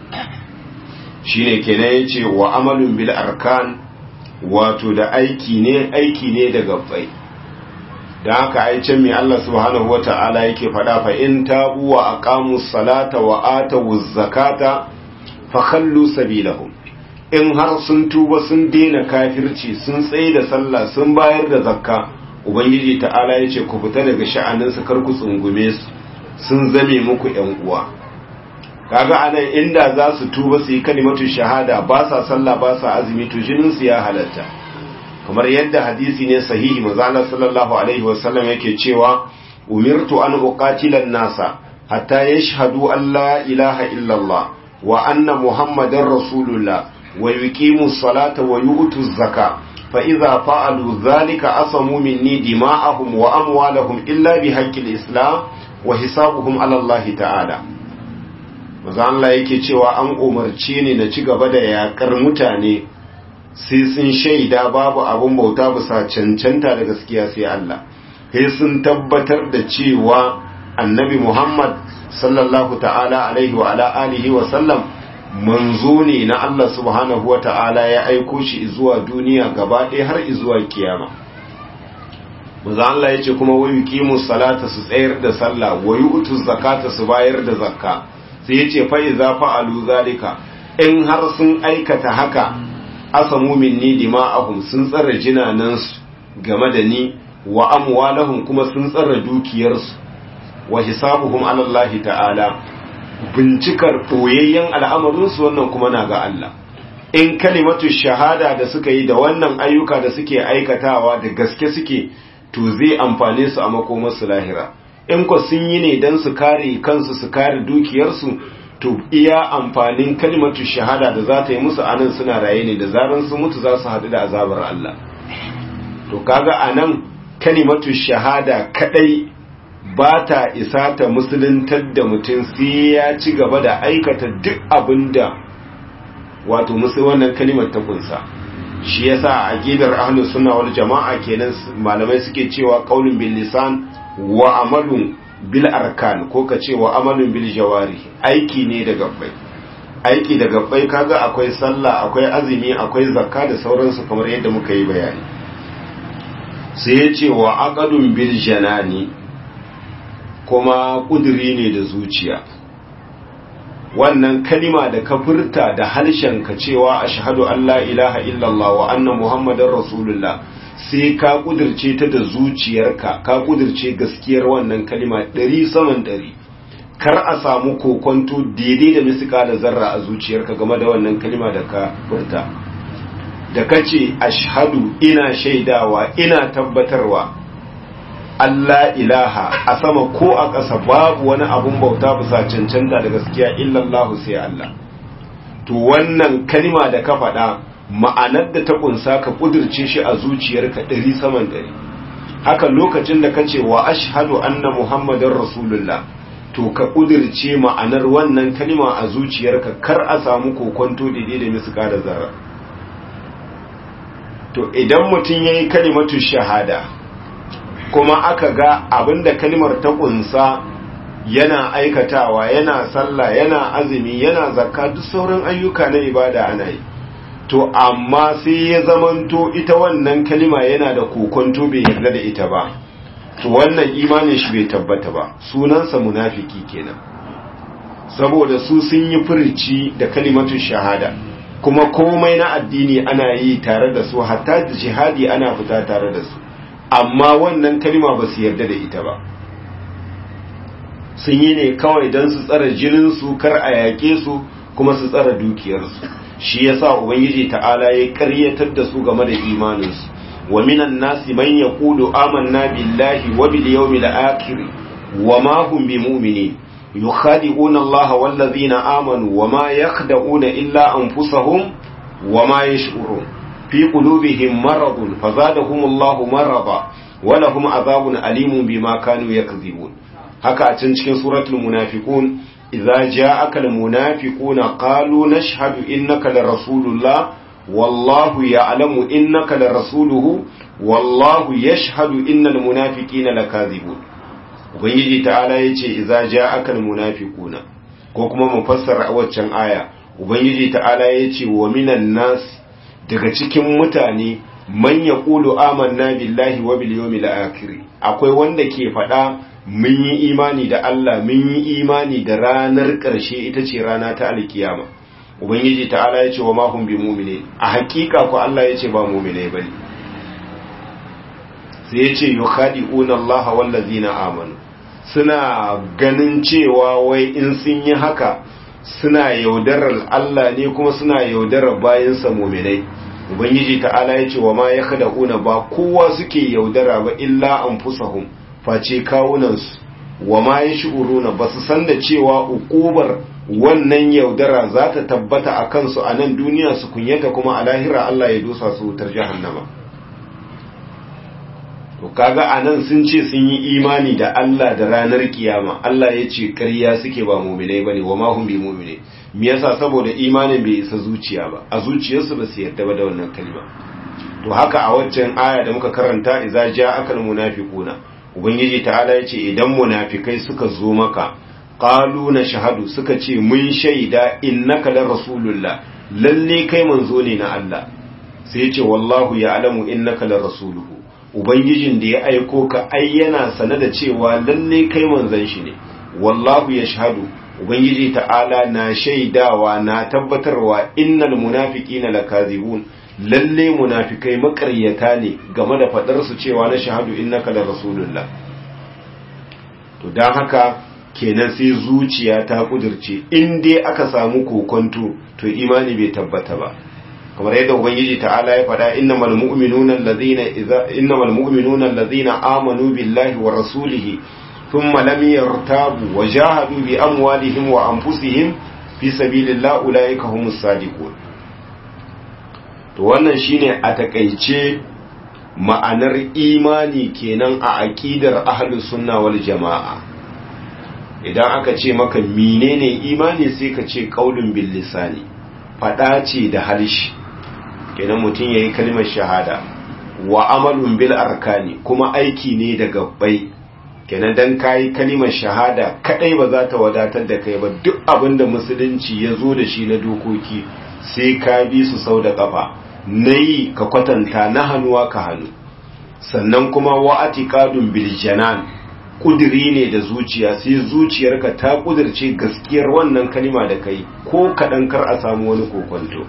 shine kenan yace wa amalun bil arkan wato da aiki ne aiki ne da gabbai da haka ai can mai Allah subhanahu wata'ala yake faɗa fa in tabu wa aqamu salata wa atu zakata fa khallu sabilahum in har sun tuba sun daina kafirci sun tsaye da sallah sun bayar da zakka ubangiji ta'ala yace ku fita daga sha'anin su kar ku tsungume su sun zame muku yan uwa kaga anan inda za su tuba su yi kalimatu shahada ba sa sallah ba sa azumi to jinin su ya halatta kamar yadda hadisi ne sahihi manzo Allah sallallahu alaihi wasallam yake cewa umirtu an uqatila nasa hatta yashhadu an la ilaha illa Allah wa anna muhammadar rasulullah wa yuqimu salata wa yu'tu zaka fa idza fa'alu dhalika asamu minni dima'ahum wa amwalahum illa bi haqqil islam wa hisabuhum ala Allah ta'ala manzo Allah yake cewa an umarce ni na ci gaba da yakar mutane sai sun shaida babu abun bauta bisa cancanta da gaskiya sai Allah sai sun tabbatar da cewa annabi Muhammad sallallahu ta'ala alaihi wa ala alihi wa sallam manzo ne na Allah subhanahu wa ta'ala ya aiko shi zuwa duniya gaba ɗaya har zuwa kiyama manzo Allah yace kuma wa yuqimu salata su tsayar da sallah wa yu'tu zakata su bayar da zakka sai yace fa iza fa'alu zalika in har sun aikata haka asamu minni dima'ahum sun tsara jinanansu game da ni wa amwalahum kuma sun tsara dukiyarsu wa hisabuhum ala Allah ta'ala bincikar boyayyen al'amarinsu wannan kuma na ga Allah in kalimatu shahada da suka yi da wannan ayyuka da suke aikatawa da gaske suke to zai amfane su a makomarsu lahira in ko sun yi ne don su kare kansu su kare dukiyarsu to iya amfanin kalimatu shahada da za ta yi musu anan suna raye ne da zaran sun mutu za su haɗu da azabar Allah to kaga anan kalimatu shahada kadai ba ta isa ta musuluntar da mutum sai ya ci gaba da aikata duk abin da wato musu wannan kalimar ta kunsa shi yasa a aqidar ahlus sunna wal jama'a kenan malamai suke cewa qaulun bil lisan wa amalun bil arkan ko ka ce wa amalun bil jawari aiki ne da gabbai aiki da gabbai kaga akwai sallah akwai azumi akwai zakka da sauransu kamar yadda muka yi bayani sai ya ce wa aqadun bil janani kuma kuduri ne da zuciya wannan kalima da ka furta da harshen ka cewa ashhadu an la ilaha illallah wa anna muhammadar rasulullah sai ka kudirce ta da zuciyarka ka kudirce gaskiyar wannan kalima ɗari saman ɗari kar a samu kokonto daidai da misika da zarra a zuciyarka game da wannan kalima da ka furta da ka ce ashhadu ina shaidawa ina tabbatarwa Allah ilaha a sama ko a ƙasa babu wani abun bauta bisa cancanta da gaskiya illallahu sai Allah to wannan kalima da ka faɗa ma'anar da ta kunsa ka kudirce shi a zuciyarka ɗari saman ɗari haka lokacin da ka ce wa ashhadu anna muhammadin rasulullah to ka kudirce ma'anar wannan kalima a zuciyarka kar a samu kokonto daidai da miska da zara to idan mutum ya yi kalimatu shahada kuma aka ga abinda kalimar ta kunsa yana aikatawa yana sallah yana azumi yana zakka duk sauran ayyuka na ibada ana yi to amma sai ya zamanto ita wannan kalima yana da kokonto bai yarda da ita ba to wannan imanin shi bai tabbata ba sunansa munafiki kenan saboda su sun yi furici da kalimatu shahada kuma komai na addini ana yi tare da su hatta jihadi ana fita tare da su amma wannan kalima ba su yarda da ita ba sun yi ne kawai don su tsara jininsu kar a yaƙe su kuma su tsara dukiyarsu shi yasa ubangiji ta'ala ya karyatar da su game da imaninsu wa minan nasi man yaqulu amanna billahi wa bil yawmil akhir wa ma hum bimu'minin yukhadi'una Allah wal ladhina amanu wa ma yakhda'una illa anfusahum wa ma yash'urun fi qulubihim maradun fazadahum Allah marada wa lahum adhabun alimun bima kanu yakdhibun haka a can cikin suratul munafiqun idza ja'aka almunafiquna qalu nashhadu innaka larasulullah wallahu ya'lamu innaka larasuluhu wallahu yashhadu innal munafiqina lakazibun ubangiji ta'ala yace idza ja'aka almunafiquna ko kuma mu fassara waccan aya ubangiji ta'ala yace wa minan nas daga cikin mutane man yaqulu amanna billahi wa bil yawmil akhir akwai wanda ke faɗa mun yi imani da Allah mun yi imani da ranar ƙarshe ita ce rana ta alkiyama ubangiji ta'ala ya ce wa mahum bi mu'mine a hakika ko Allah ya ce ba mu'mine bane sai ya ce yukhadi'una Allah wallazina amanu suna ganin cewa wai in sun yi haka suna yaudarar Allah ne kuma suna yaudarar bayansa muminai ubangiji ta'ala ya ce wa ma ya kada una ba kowa suke yaudara ba illa an fusahum face kawunansu wa ma ya shi'uruna ba su san da cewa ukubar wannan yaudara za ta tabbata a kansu a nan duniya su kunyata kuma a lahira Allah ya dosa su wutar jahannama to kaga anan sun ce sun yi imani da Allah da ranar kiyama Allah ya ce ƙarya suke ba mu'minai bane wa ma hum bi mu'mine me yasa saboda imanin bai isa zuciya ba a zuciyarsu ba su yarda ba da wannan kalma to haka a waccan aya da muka karanta idza ja'aka almunafiquna ubangiji ta'ala ya ce idan munafikai suka zo maka qalu na shahadu suka ce mun shaida innaka la rasulullah lalle kai manzo ne na Allah sai ya ce wallahu ya'lamu innaka la rasuluhu ubangijin da ya aiko ka ai yana sane da cewa lalle kai manzon shi ne wallahu yashhadu ubangiji ta'ala na shaidawa na tabbatarwa innal munafiqina lakazibun lalle munafikai makaryata ne game da fadar su cewa na shahadu innaka la rasulullah to dan haka kenan sai zuciya ta kudirce in dai aka samu kokonto to imani bai tabbata ba kamar yadda ubangiji ta'ala ya faɗa innamal mu'minuna allazina idza innamal mu'minuna allazina amanu billahi wa rasulihi thumma lam yartabu wa jahadu bi amwalihim wa anfusihim fi sabilillah ulaika humus sadiqun to wannan shine a takeice ma'anar imani kenan a aqidar ahlus sunna wal jamaa idan aka ce maka menene imani sai ka ce qaulun bil lisani fada ce da harshe kenan mutum ya yi kalmar shahada wa amalun bil arkani kuma aiki ne da gabbai kenan dan kayi kalmar shahada kadai ba za ta wadatar da kai ba duk abin da musulunci ya zo da shi na dokoki sai ka bi su sau da kafa na yi ka kwatanta na hannuwa ka hannu sannan kuma wa atiqadun bil janan kudiri ne da zuciya sai zuciyarka ta kudirce gaskiyar wannan kalima da kai ko kadan kar a samu wani kokonto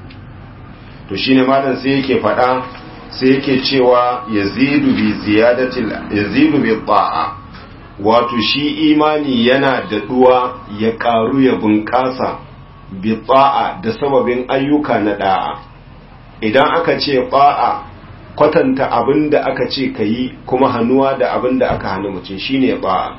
to shine malam sai yake faɗa sai yake cewa yazidu bi ziyadatil yazidu bi ta'a wato shi imani yana da duwa ya karu ya bunƙasa bi ta'a da sababin ayyuka na da'a idan aka ce ta'a kwatanta abin da aka ce ka yi kuma hannuwa da abin da aka hannu mutum shine ta'a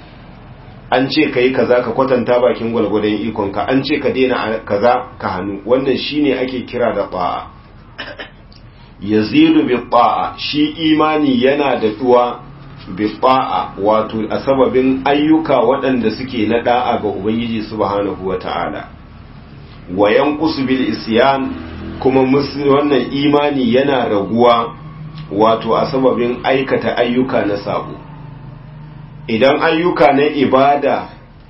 an ce ka yi kaza ka kwatanta bakin gwalgwadon ikonka an ce ka daina kaza ka hannu wannan shine ake kira da ta'a yazidu bi ta'a shi imani yana da duwa bi ta'a wato a sababin ayyuka waɗanda suke na da'a ga ubangiji subhanahu wata'ala wa yanqusu bil isyan kuma wannan imani yana raguwa wato a sababin aikata ayyuka na sabo idan ayyuka na ibada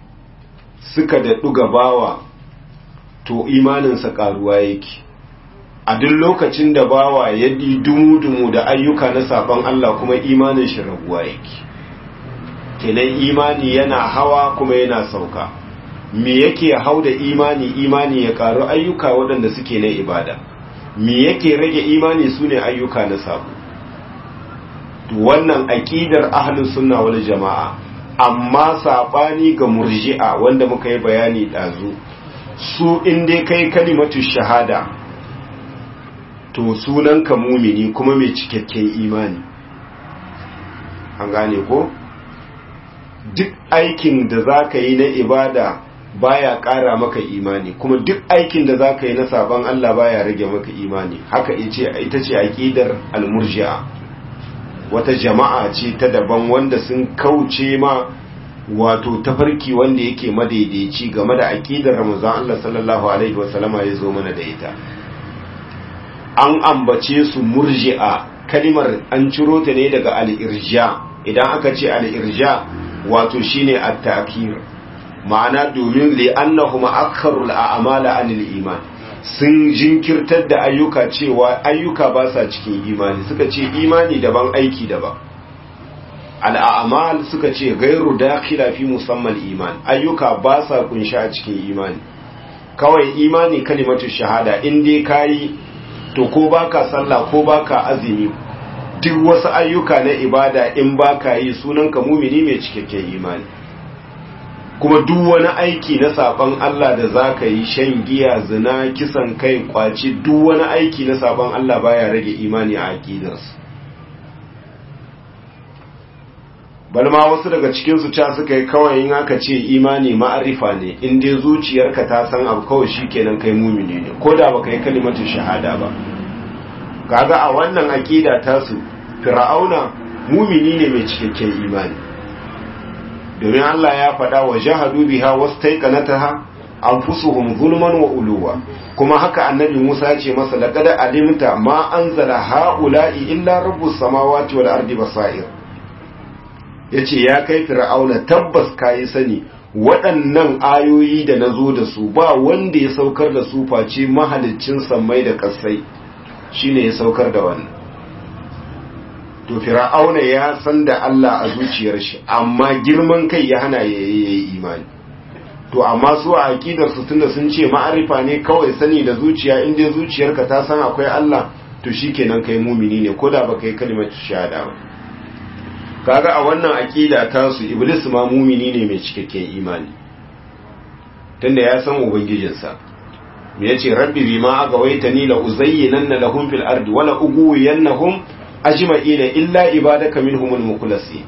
suka daɗu gabawa to imaninsa ƙaruwa yake a duk lokacin da bawa ya dumu-dumu da ayyuka na saban Allah kuma imanin shi raguwa yake kenan imani yana hawa kuma yana sauka me yake hau da imani imani ya ƙaru ayyuka waɗanda suke na ibada me yake rage imani su ne ayyuka na sabo wannan aƙidar ahlus sunna wal jama'a amma sabani ga murji'a wanda muka yi bayani dazu su inda kai kalimatu shahada to sunan ka mumini kuma mai cikakken imani an gane ko duk aikin da zaka yi na ibada baya ƙara maka imani kuma duk aikin da zaka yi na saban Allah baya rage maka imani haka ita ce aqidar al-murji'a wata jama'a ce ta daban wanda sun kauce ma wato tafarki wanda yake madaidaici game da aqidar Ramazan Allah sallallahu alaihi wasallama ya zo mana da ita an ambace su murji'a kalimar an ciro ta ne daga al-irja idan aka ce al-irja wato shine at-ta'khir ma'ana domin li'annahum akharul a'mala anil iman sun jinkirtar da ayyuka cewa ayyuka ba sa cikin imani suka ce imani daban aiki daban al'amal suka ce gairu dakhila fi musamman iman ayyuka ba sa kunsha a cikin imani kawai imani kalimatu shahada in dai kayi to ko baka sallah ko baka azumi duk wasu ayyuka na ibada in baka yi sunanka mumini mai cikakken imani kuma duk wani aiki na saban Allah da za ka yi shan giya zina kisan kai kwaci duk wani aiki na saban Allah baya rage imani a aƙidarsu balma wasu daga cikinsu ca suka yi kawai in aka ce imani ma'arifa ne in dai zuciyarka ta san abu kawai shi kenan kai mumini ne ko da baka yi kalimatin shahada ba kaga a wannan aƙida tasu fir'auna mumini ne mai cikakken imani domin Allah ya faɗa wa jahadu biha wastaiqanataha anfusuhum zulman wa uluwa kuma haka annabi Musa ya ce masa laqad alimta ma anzala haula'i illa rabbus samawati wal ardi basair yace ya kai fir'auna tabbas kai sani waɗannan ayoyi da nazo da su ba wanda ya saukar da su face mahaliccin sammai da ƙasai shine ya saukar da wannan to fir'auna ya san da Allah a zuciyar shi amma girman kai ya hana ya yi imani to amma su a aqidar su tunda sun ce ma'arifa ne kawai sani da zuciya in dai zuciyarka ta san akwai Allah to shikenan kai mumini ne koda baka yi kalmar shahada ba kaga a wannan aqida ta su iblis ma mumini ne mai cikakken imani tunda ya san ubangijinsa me yace rabbi bima agawaitani la uzayyinanna lahum fil ardi wala ughwiyannahum ajma'ina illa ibadaka minhumul mukhlasin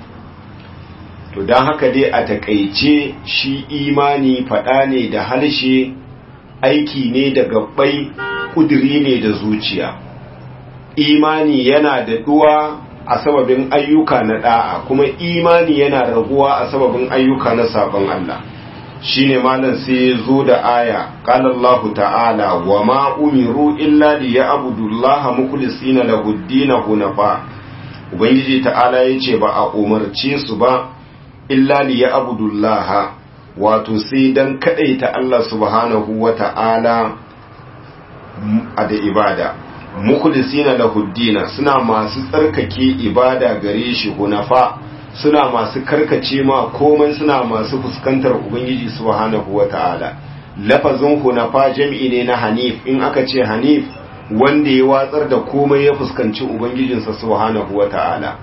to dan haka dai a takeice shi imani fada ne da halshe aiki ne da gabbai kudiri ne da zuciya imani yana da duwa a sababin ayyuka na da'a kuma imani yana raguwa a sababin ayyuka na sabon Allah shine malam sai ya zo da aya qala Allahu ta'ala wa ma umiru illa liya'budullaha mukhlisina lahu ad-din hunafa ubangiji ta'ala yace ba a umarce su ba illa liya'budullaha wato sai dan kadaita Allah subhanahu wa ta'ala a da ibada mukhlisina lahu ad suna masu tsarkake ibada gare shi hunafa suna masu karkace ma komai suna masu fuskantar ubangiji subhanahu wata'ala lafazin hunafa jam'i ne na hanif in aka ce hanif wanda ya watsar da komai ya fuskanci ubangijinsa subhanahu wata'ala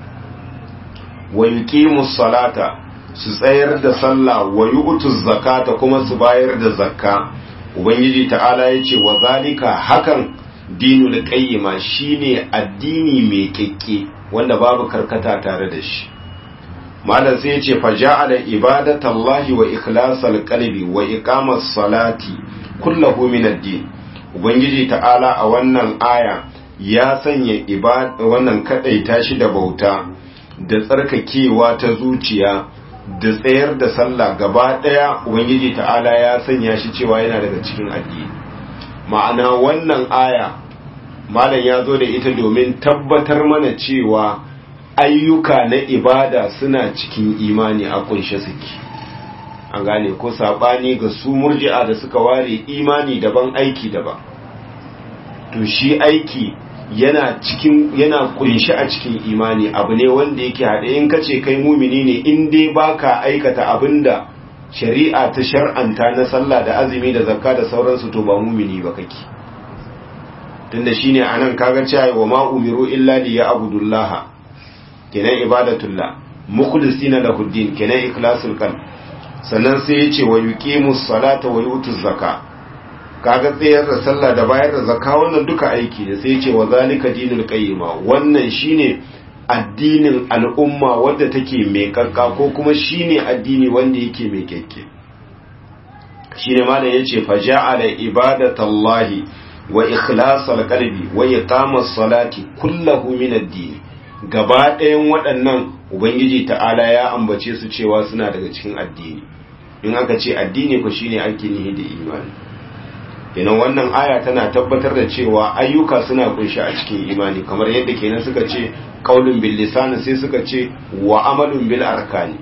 wa yuqimus salata su tsayar da sallah wa yu'tuz zakata kuma su bayar da zakka ubangiji ta'ala yace wa zalika hakan dinul qayyima shine addini mai kekke wanda babu karkata tare da shi malam sai yace fa ja'ala ibadatallahi wa ikhlasal qalbi wa iqamas salati kullahu min ad-din ubangiji ta'ala a wannan aya ya sanya ibada wannan kadaita shi da bauta da tsarkakewa ta zuciya da tsayar da sallah gaba daya ubangiji ta'ala ya sanya shi cewa yana daga cikin addini ma'ana wannan aya malam ya zo da ita domin tabbatar mana cewa ayyuka na ibada suna cikin imani a kunshe suke an gane ko sabani ga su murji'a da suka ware imani daban aiki daban to shi aiki yana cikin yana kunshi a cikin imani abu ne wanda yake haɗe in kace kai mumini ne in dai baka aikata abinda shari'a ta shar'anta na sallah da azumi da zakka da sauransu to ba mumini ba kake tunda shine anan kaga cewa wa ma umiru illa li ya'budullaha kenan ibadatullah mukhlisina lahu din kenan ikhlasul qalb sannan sai yace wa yuqimus salata wa yutuz zakka kaga tsayar da sallah da bayar da zakka wannan duka aiki ne sai yace wa zalika dinul qayyima wannan shine addinin al'umma wadda take mai kakka ko kuma shine addini wanda yake mai kekke shine malam yace fa ja'ala ibadatallahi wa ikhlasal qalbi wa iqamas salati kullahu min ad-din gaba ɗayan waɗannan ubangiji ta'ala ya ambace su cewa suna daga cikin addini in aka ce addini ko shine ake nihi da imani kenan wannan aya tana tabbatar da cewa ayyuka suna kunshi a cikin imani kamar yadda kenan suka ce qaulun bil lisan sai suka ce wa amalun bil arkani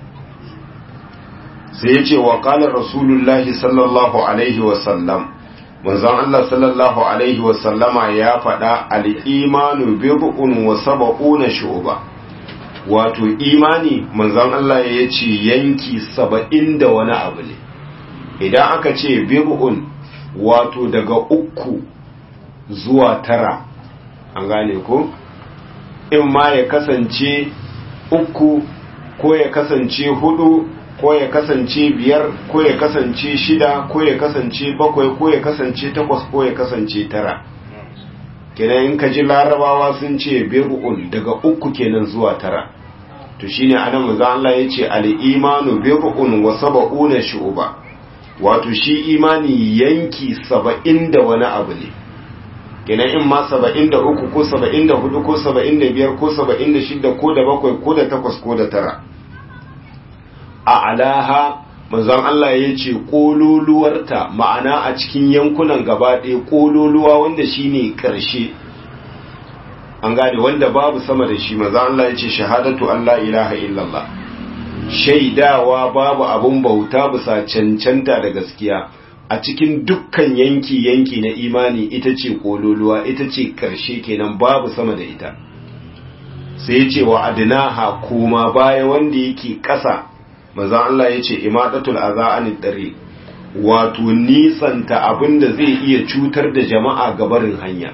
sai ya ce wa qala rasulullahi sallallahu alaihi wa sallam manzon Allah sallallahu alaihi wa sallama ya faɗa al-imanu bid'un wa sab'una shu'ba wato imani manzon Allah ya ce yanki saba'in da wani abu ne idan aka ce bid'un wato daga uku zuwa tara an gane ko in ma ya kasance uku ko ya kasance hudu ko ya kasance biyar ko ya kasance shida ko ya kasance bakwai ko ya kasance takwas ko ya kasance tara kenan in ka ji larabawa sun ce bir'un daga uku kenan zuwa tara to shine anan manzo Allah yace al-imanu bir'un wa sab'una shu'ba wato shi imani yanki 70 da wani abu ne kenan in ma 73 ko 74 ko 75 ko 76 ko da bakwai ko da takwas ko da tara a alaha manzon Allah ya ce ƙololuwarta ma'ana a cikin yankunan gaba ɗaya ƙololuwa wanda shi ne ƙarshe an gane wanda babu sama da shi manzon Allah ya ce shahadatu Allah ilaha illallah shaidawa babu abun bauta bisa cancanta da gaskiya a cikin dukkan yanki yanki na imani ita ce ƙololuwa ita ce ƙarshe kenan babu sama da ita sai ya ce wa adinaha kuma baya wanda yake ƙasa manzon Allah ya ce imadatul aza anid dare wato nisanta abinda zai iya cutar da jama'a gabarin hanya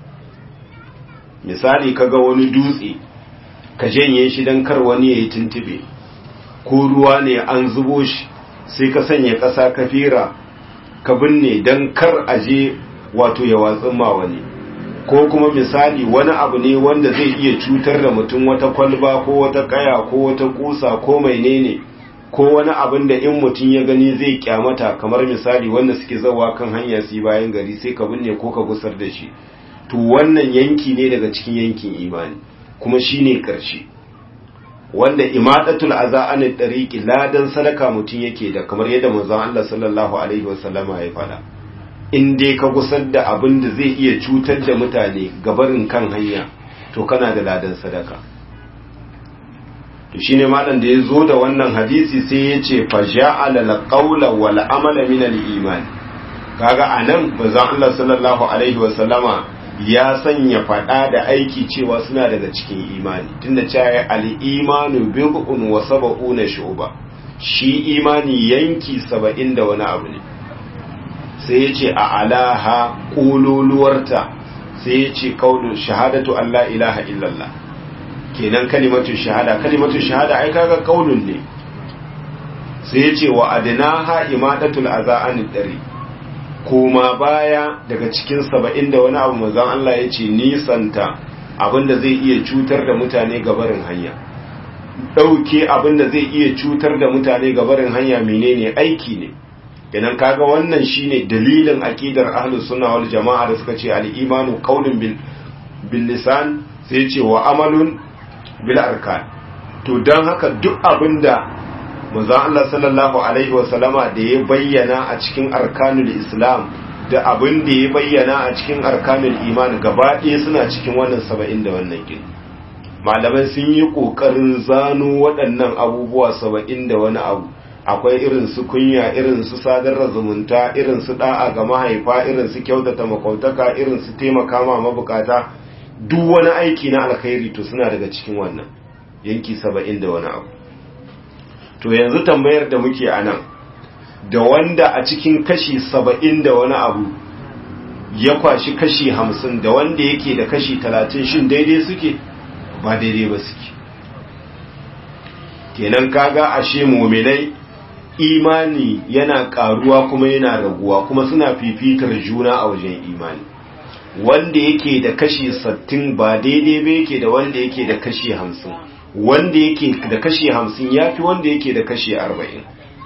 misali kaga wani dutse ka janye shi dan kar wani yayi tuntube ko ruwa ne an zubo shi sai ka sanya ƙasa ka fira ka binne dan kar aje wato ya watsin ma wani ko kuma misali wani abu ne wanda zai iya cutar da mutum wata kwalba ko wata kaya ko wata kusa ko menene ko wani abin da in mutum ya gani zai kyamata kamar misali wanda suke zawa kan hanya su bayan gari sai ka binne ko ka gusar da shi to wannan yanki ne daga cikin yankin imani kuma shine karshe wanda imadatul aza an tariqi ladan sadaka mutum yake da kamar yadda manzon Allah sallallahu alaihi wasallama ya fada in dai ka gusar da abin da zai iya cutar da mutane gabarin kan hanya to kana da ladan sadaka to shine malam da ya zo da wannan hadisi sai ya ce fa ja'ala al-qawla wal amala min al-iman kaga anan manzon Allah sallallahu alaihi wa sallama ya sanya fada da aiki cewa suna daga cikin imani tunda cewa al-imanu bid'un wa sab'una shu'ba shi imani yanki 70 da wani abu ne sai ya ce a alaha kululuwarta sai ya ce kaulu shahadatu Allah ilaha illallah kenan kalimatu shahada kalimatu shahada ai kaga kaulun ne sai ya ce wa adnaha imadatul aza anid dari kuma baya daga cikin saba'in da wani abu manzon Allah ya ce nisanta abinda zai iya cutar da mutane gabarin hanya dauke abinda zai iya cutar da mutane gabarin hanya menene aiki ne kenan kaga wannan shine dalilin aqidar ahlus sunna wal jamaa da suka ce al-imanu qawlun bil bil lisan sai ce wa amalun bil arkan to dan haka duk abinda manzon Allah sallallahu alaihi wa sallama da ya bayyana a cikin arkanul islam da abin da ya bayyana a cikin arkanul iman gaba ɗaya suna cikin wannan saba'in da wannan kin malamai sun yi ƙoƙarin zano waɗannan abubuwa saba'in da wani abu akwai irin su kunya irin su sadar zumunta irin su da'a ga mahaifa irin su kyautata makwautaka irin su taimaka ma mabukata duk wani aiki na alkhairi to suna daga cikin wannan yanki saba'in da wani abu to yanzu tambayar da muke a nan da wanda a cikin kashi saba'in da wani abu ya kwashi kashi hamsin da wanda yake da kashi talatin shin daidai suke ba daidai ba suke kenan kaga ashe muminai imani yana karuwa kuma yana raguwa kuma suna fifitar juna a wajen imani wanda yake da kashi sattin ba daidai ba yake da wanda yake da kashi hamsin wanda yake da kashi hamsin ya fi wanda yake da kashi arba'in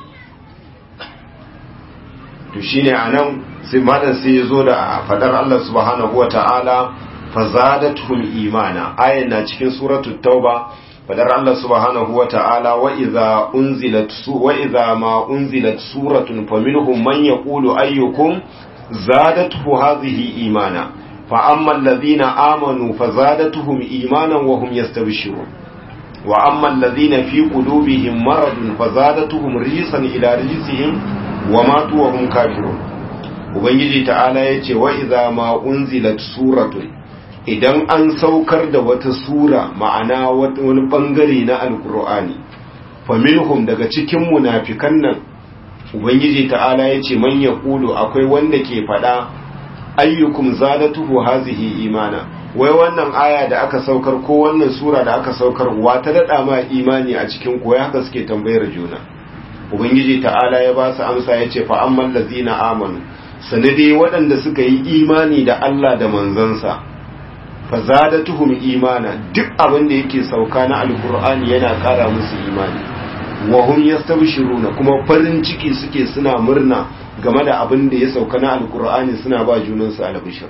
to shi ne a nan sai madan sai ya zo da fadar Allah subhanahu wa ta'ala fazadatul imana ayan na cikin suratul tauba fadar Allah subhanahu wa ta'ala wa idza unzilat su wa idza ma unzilat suratun faminhum man yaqulu ayyukum zadatuhu hadhihi imana fa amma alladhina amanu fazadatuhum imanan wa hum yastabshirun wa amma alladhina fi qulubihim maradun fazadatuhum rijsan ila rijsihim wa matu wa hum kafirun ubangiji ta'ala yace wa idza ma unzilat suratun idan an saukar da wata sura ma'ana wani bangare na alkur'ani faminhum daga cikin munafikan nan ubangiji ta'ala ya ce man yaqulu akwai wanda ke fada ayyukum zadatuhu hazihi imana wai wannan aya da aka saukar ko wannan sura da aka saukar wa ta dada ma imani a cikin ko haka suke tambayar juna ubangiji ta'ala ya ba su amsa ya ce fa amman lazina amanu sanade waɗanda suka yi imani da Allah da manzansa fa zadatuhum imana duk abin da yake sauka na alkur'ani yana ƙara musu imani wa hum yastabshiruna kuma farin ciki suke suna murna game da abin da ya sauka na alkur'ani suna ba junansu albishir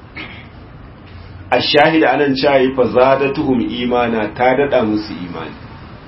ashahida anan cayi fa zadatuhum imana ta dada musu imani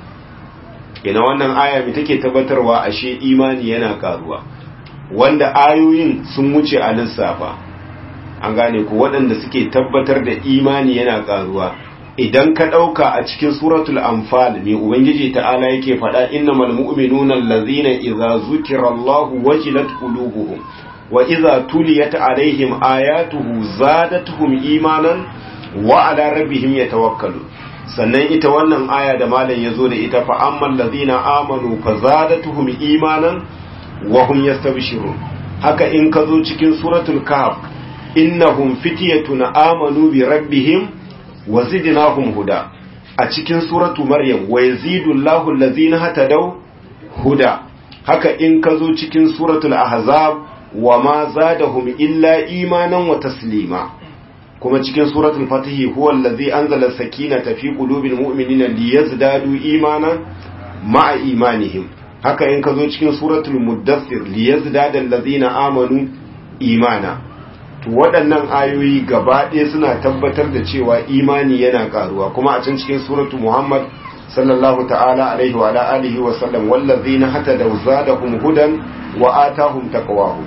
ina wannan aya mai take tabbatarwa ashe imani yana karuwa wanda ayoyin sun wuce a lissafa an gane ku waɗanda suke tabbatar da imani yana karuwa idan ka ɗauka a cikin suratul anfal mai ubangiji ta'ala yake faɗa innamal mu'minuna allazina idza zukira Allahu wajilat qulubuhum wa idza tuliyat alaihim ayatuhu zadatuhum imanan wa ala rabbihim yatawakkalun sannan ita wannan aya da malam yazo da ita fa ammal ladina amanu fa zadatuhum imanan wa hum yastabshirun haka in ka zo cikin suratul kahf innahum fityatun amanu bi rabbihim wa zidnahum huda a cikin suratu maryam wa yazidu Allahu allazina hatadaw huda haka in ka zo cikin suratul ahzab wa ma zadahum illa imanan wa taslima kuma cikin suratul fatihi huwa allazi anzala sakinata fi qulubil mu'minina liyazdadu imanan ma'a imanihim haka in ka zo cikin suratul muddathir liyazdada allazina amanu imana to waɗannan ayoyi gaba ɗaya suna tabbatar da cewa imani yana karuwa kuma a can cikin suratul muhammad sallallahu ta'ala alaihi wa alihi wa sallam wallazina hatadaw zadahum hudan wa atahum taqwahum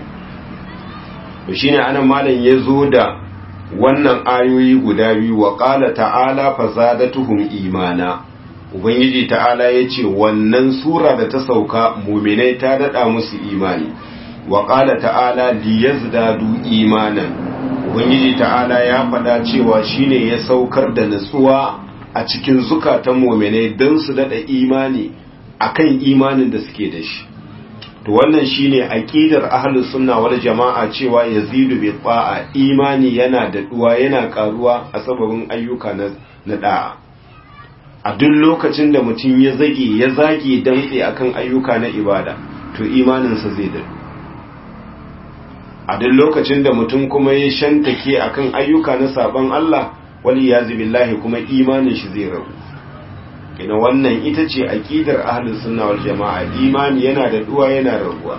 to shine anan malam yazo da wannan ayoyi guda biyu wa qala ta'ala fazadatuhum imana ubangiji ta'ala yace wannan sura da ta sauka mu'minai ta dada musu imani wa qala ta'ala liyazdadu imanan ubangiji ta'ala ya faɗa cewa shine ya saukar da nutsuwa a cikin zukatan mu'minai don su dada imani akan imanin da suke da shi to wannan shine aqidar ahlus sunna wal jama'a cewa yazidu bi ta'a imani yana da duwa yana karuwa a sababin ayyuka na na da'a a duk lokacin da mutum ya zage ya zage dantse akan ayyuka na ibada to imaninsa zai dadu a duk lokacin da mutum kuma ya shantake akan ayyuka na sabon Allah wali yazi billahi kuma imanin shi zai ragu ina wannan ita ce aqidar ahlus sunna wal jamaa imani yana da duwa yana raguwa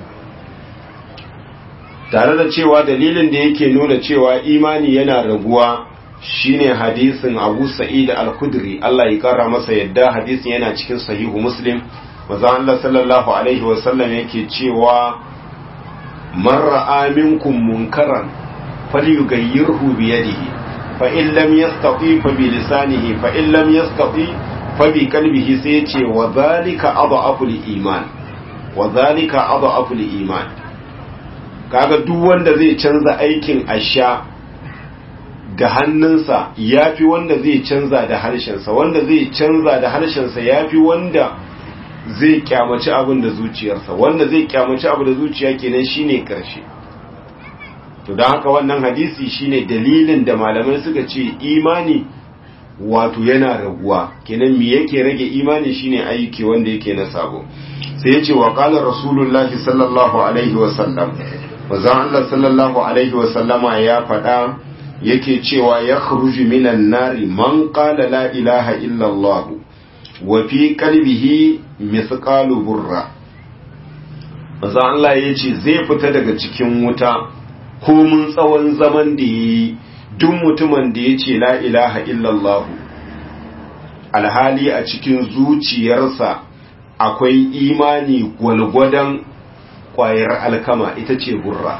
tare da cewa dalilin da yake nuna cewa imani yana raguwa shine hadisin Abu Sa'id al-Khudri Allah ya kara masa yadda hadisin yana cikin sahihu Muslim manzo Allah sallallahu alaihi wa sallam yake cewa man ra'a minkum munkaran falyughayyirhu bi yadihi fa in lam yastati fa bi lisanihi fa in lam yastati fabi kalbihi sai ce wa zalika adhaful iman wa zalika adhaful iman kaga duk wanda zai canza aikin asha da hannunsa yafi wanda zai canza da harshensa wanda zai canza da harshensa yafi wanda zai kyamaci abin da zuciyarsa wanda zai kyamaci abu da zuciya kenan shine karshe to don haka wannan hadisi shine dalilin da malamai suka ce imani wato yana raguwa kenan me yake rage imani shine aiki wanda yake na sabo sai yace wa qala rasulullahi sallallahu alaihi wa sallam wazan Allah sallallahu alaihi wa sallama ya faɗa yake cewa ya khruju minan nari man qala la ilaha illa Allah wa fi qalbihi mithqalu burra wazan Allah yace zai fita daga cikin wuta komun tsawon zaman da yi duk mutumin da ya ce la ilaha illallah alhali a cikin zuciyarsa akwai imani gwalgwadon kwayar alkama ita ce gurra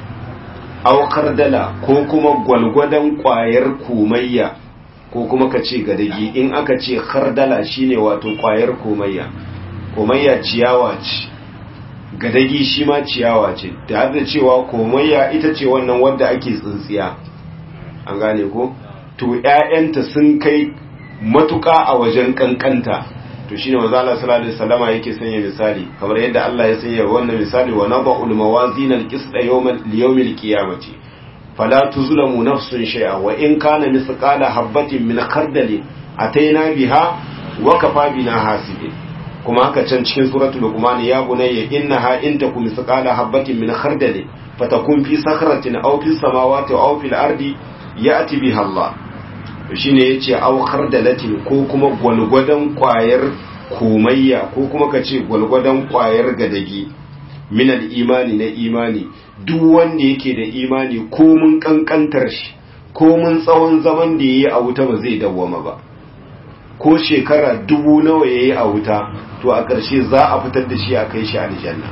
aukar dala ko kuma gwalgwadon kwayar komayya ko kuma ka ce gadagi in aka ce kardala shine wato kwayar komayya komayya ciyawa ce gadagi shi ma ciyawa ce da da cewa komayya ita ce wannan wadda ake tsintsiya an gane ko to ƴaƴanta sun kai matuƙa a wajen kankanta to shine manzo Allah sallallahu alaihi wasallama yake sanya misali kamar yadda Allah ya sanya wannan misali wa nada'ul mawazin al-qist yawmal liyawmil qiyamati fala tuzlamu nafsun shay'a wa in kana misqala habatin min khardal ataina biha wa kafa bina hasibin kuma haka can cikin suratul luqman ya bunayya innaha in takum misqala habatin min khardal fatakun fi sakhratin aw fi samawati aw fil ardi ya'ti biha Allah shine yace aw khardalatin ko kuma gwalgwadon kwayar komayya ko kuma kace gwalgwadon kwayar gadagi min al imani na imani duk wanda yake da imani ko mun kankantar shi ko mun tsawon zaman da yayi a wuta ba zai dawwama ba ko shekara dubu nawa yayi a wuta to a ƙarshe za a fitar da shi a kai shi aljanna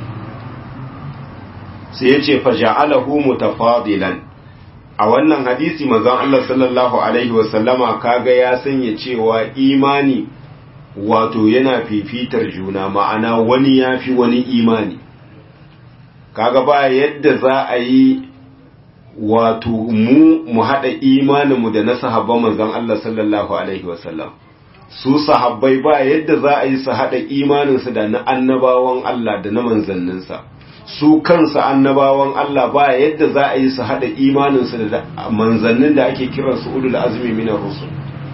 sai ya ce faja'alahu mutafadilan a wannan hadisi manzon Allah sallallahu alaihi wasallama kaga ya sanya cewa imani wato yana fifitar juna ma'ana wani yafi wani imani kaga ba yadda za a yi wato mu mu haɗa imaninmu da na sahabban manzon Allah sallallahu alaihi wasallam su sahabbai ba yadda za a yi su haɗa imaninsu da na annabawan Allah da na manzanninsa su kansa annabawan Allah ba yadda za a yi su haɗa imaninsu da manzannin da ake kiran su ulul azmi minar rusul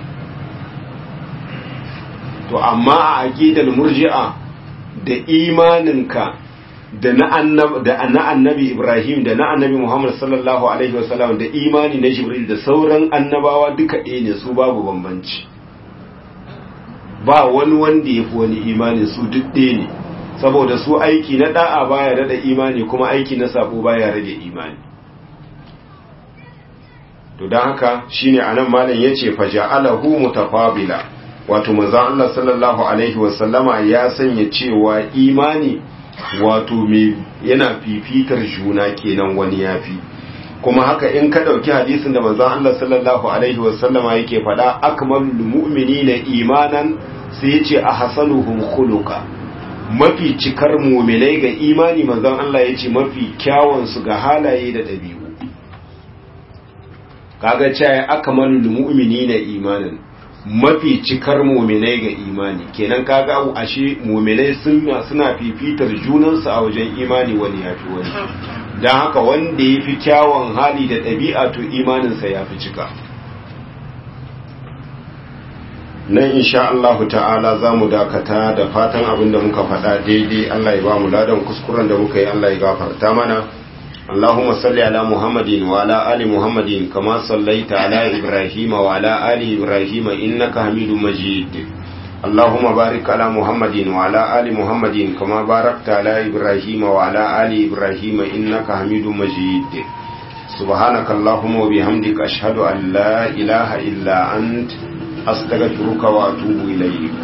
to amma a aqidal murji'a da imaninka da na annabi Ibrahim da na annabi Muhammad sallallahu alaihi wasallam da imani na Jibril da sauran annabawa duka ɗaya ne su babu bambanci ba wani wanda ya fi wani imani su duk ɗaya ne saboda su aiki na da'a baya rada imani kuma aiki na sabo baya rage imani to don haka shine anan malam yace faja'alahu mutafabila wato manzon Allah sallallahu alaihi wasallama ya sanya cewa imani wato me yana fifitar juna kenan wani yafi kuma haka in ka dauki hadisin da manzon Allah sallallahu alaihi wasallama yake faɗa akmalul mu'minina imanan sai yace ahsanuhum khuluqa mafi cikar mu'minai ga imani manzon Allah yace mafi kyawun su ga halaye da dabi'u kaga cewa akmalul mu'minina imanan mafi cikar mu'minai ga imani kenan kaga ashe mu'minai suna fifitar junansu a wajen imani wani yafi wani don haka wanda ya fi kyawun hali da ɗabi'a to imaninsa ya fi cika nan insha Allah ta'ala za mu dakata da fatan abin da muka faɗa daidai Allah ya ba mu ladan kuskuren da muka yi Allah ya gafarta mana اللهم صل على محمد وعلى آل محمد كما صليت على إبراهيم وعلى آل إبراهيم إنك حميد مجيد اللهم بارك على محمد وعلى آل محمد كما باركت على إبراهيم وعلى آل إبراهيم إنك حميد مجيد سبحانك اللهم وبحمدك أشهد أن لا إله إلا أنت أستغفرك وأتوب إليك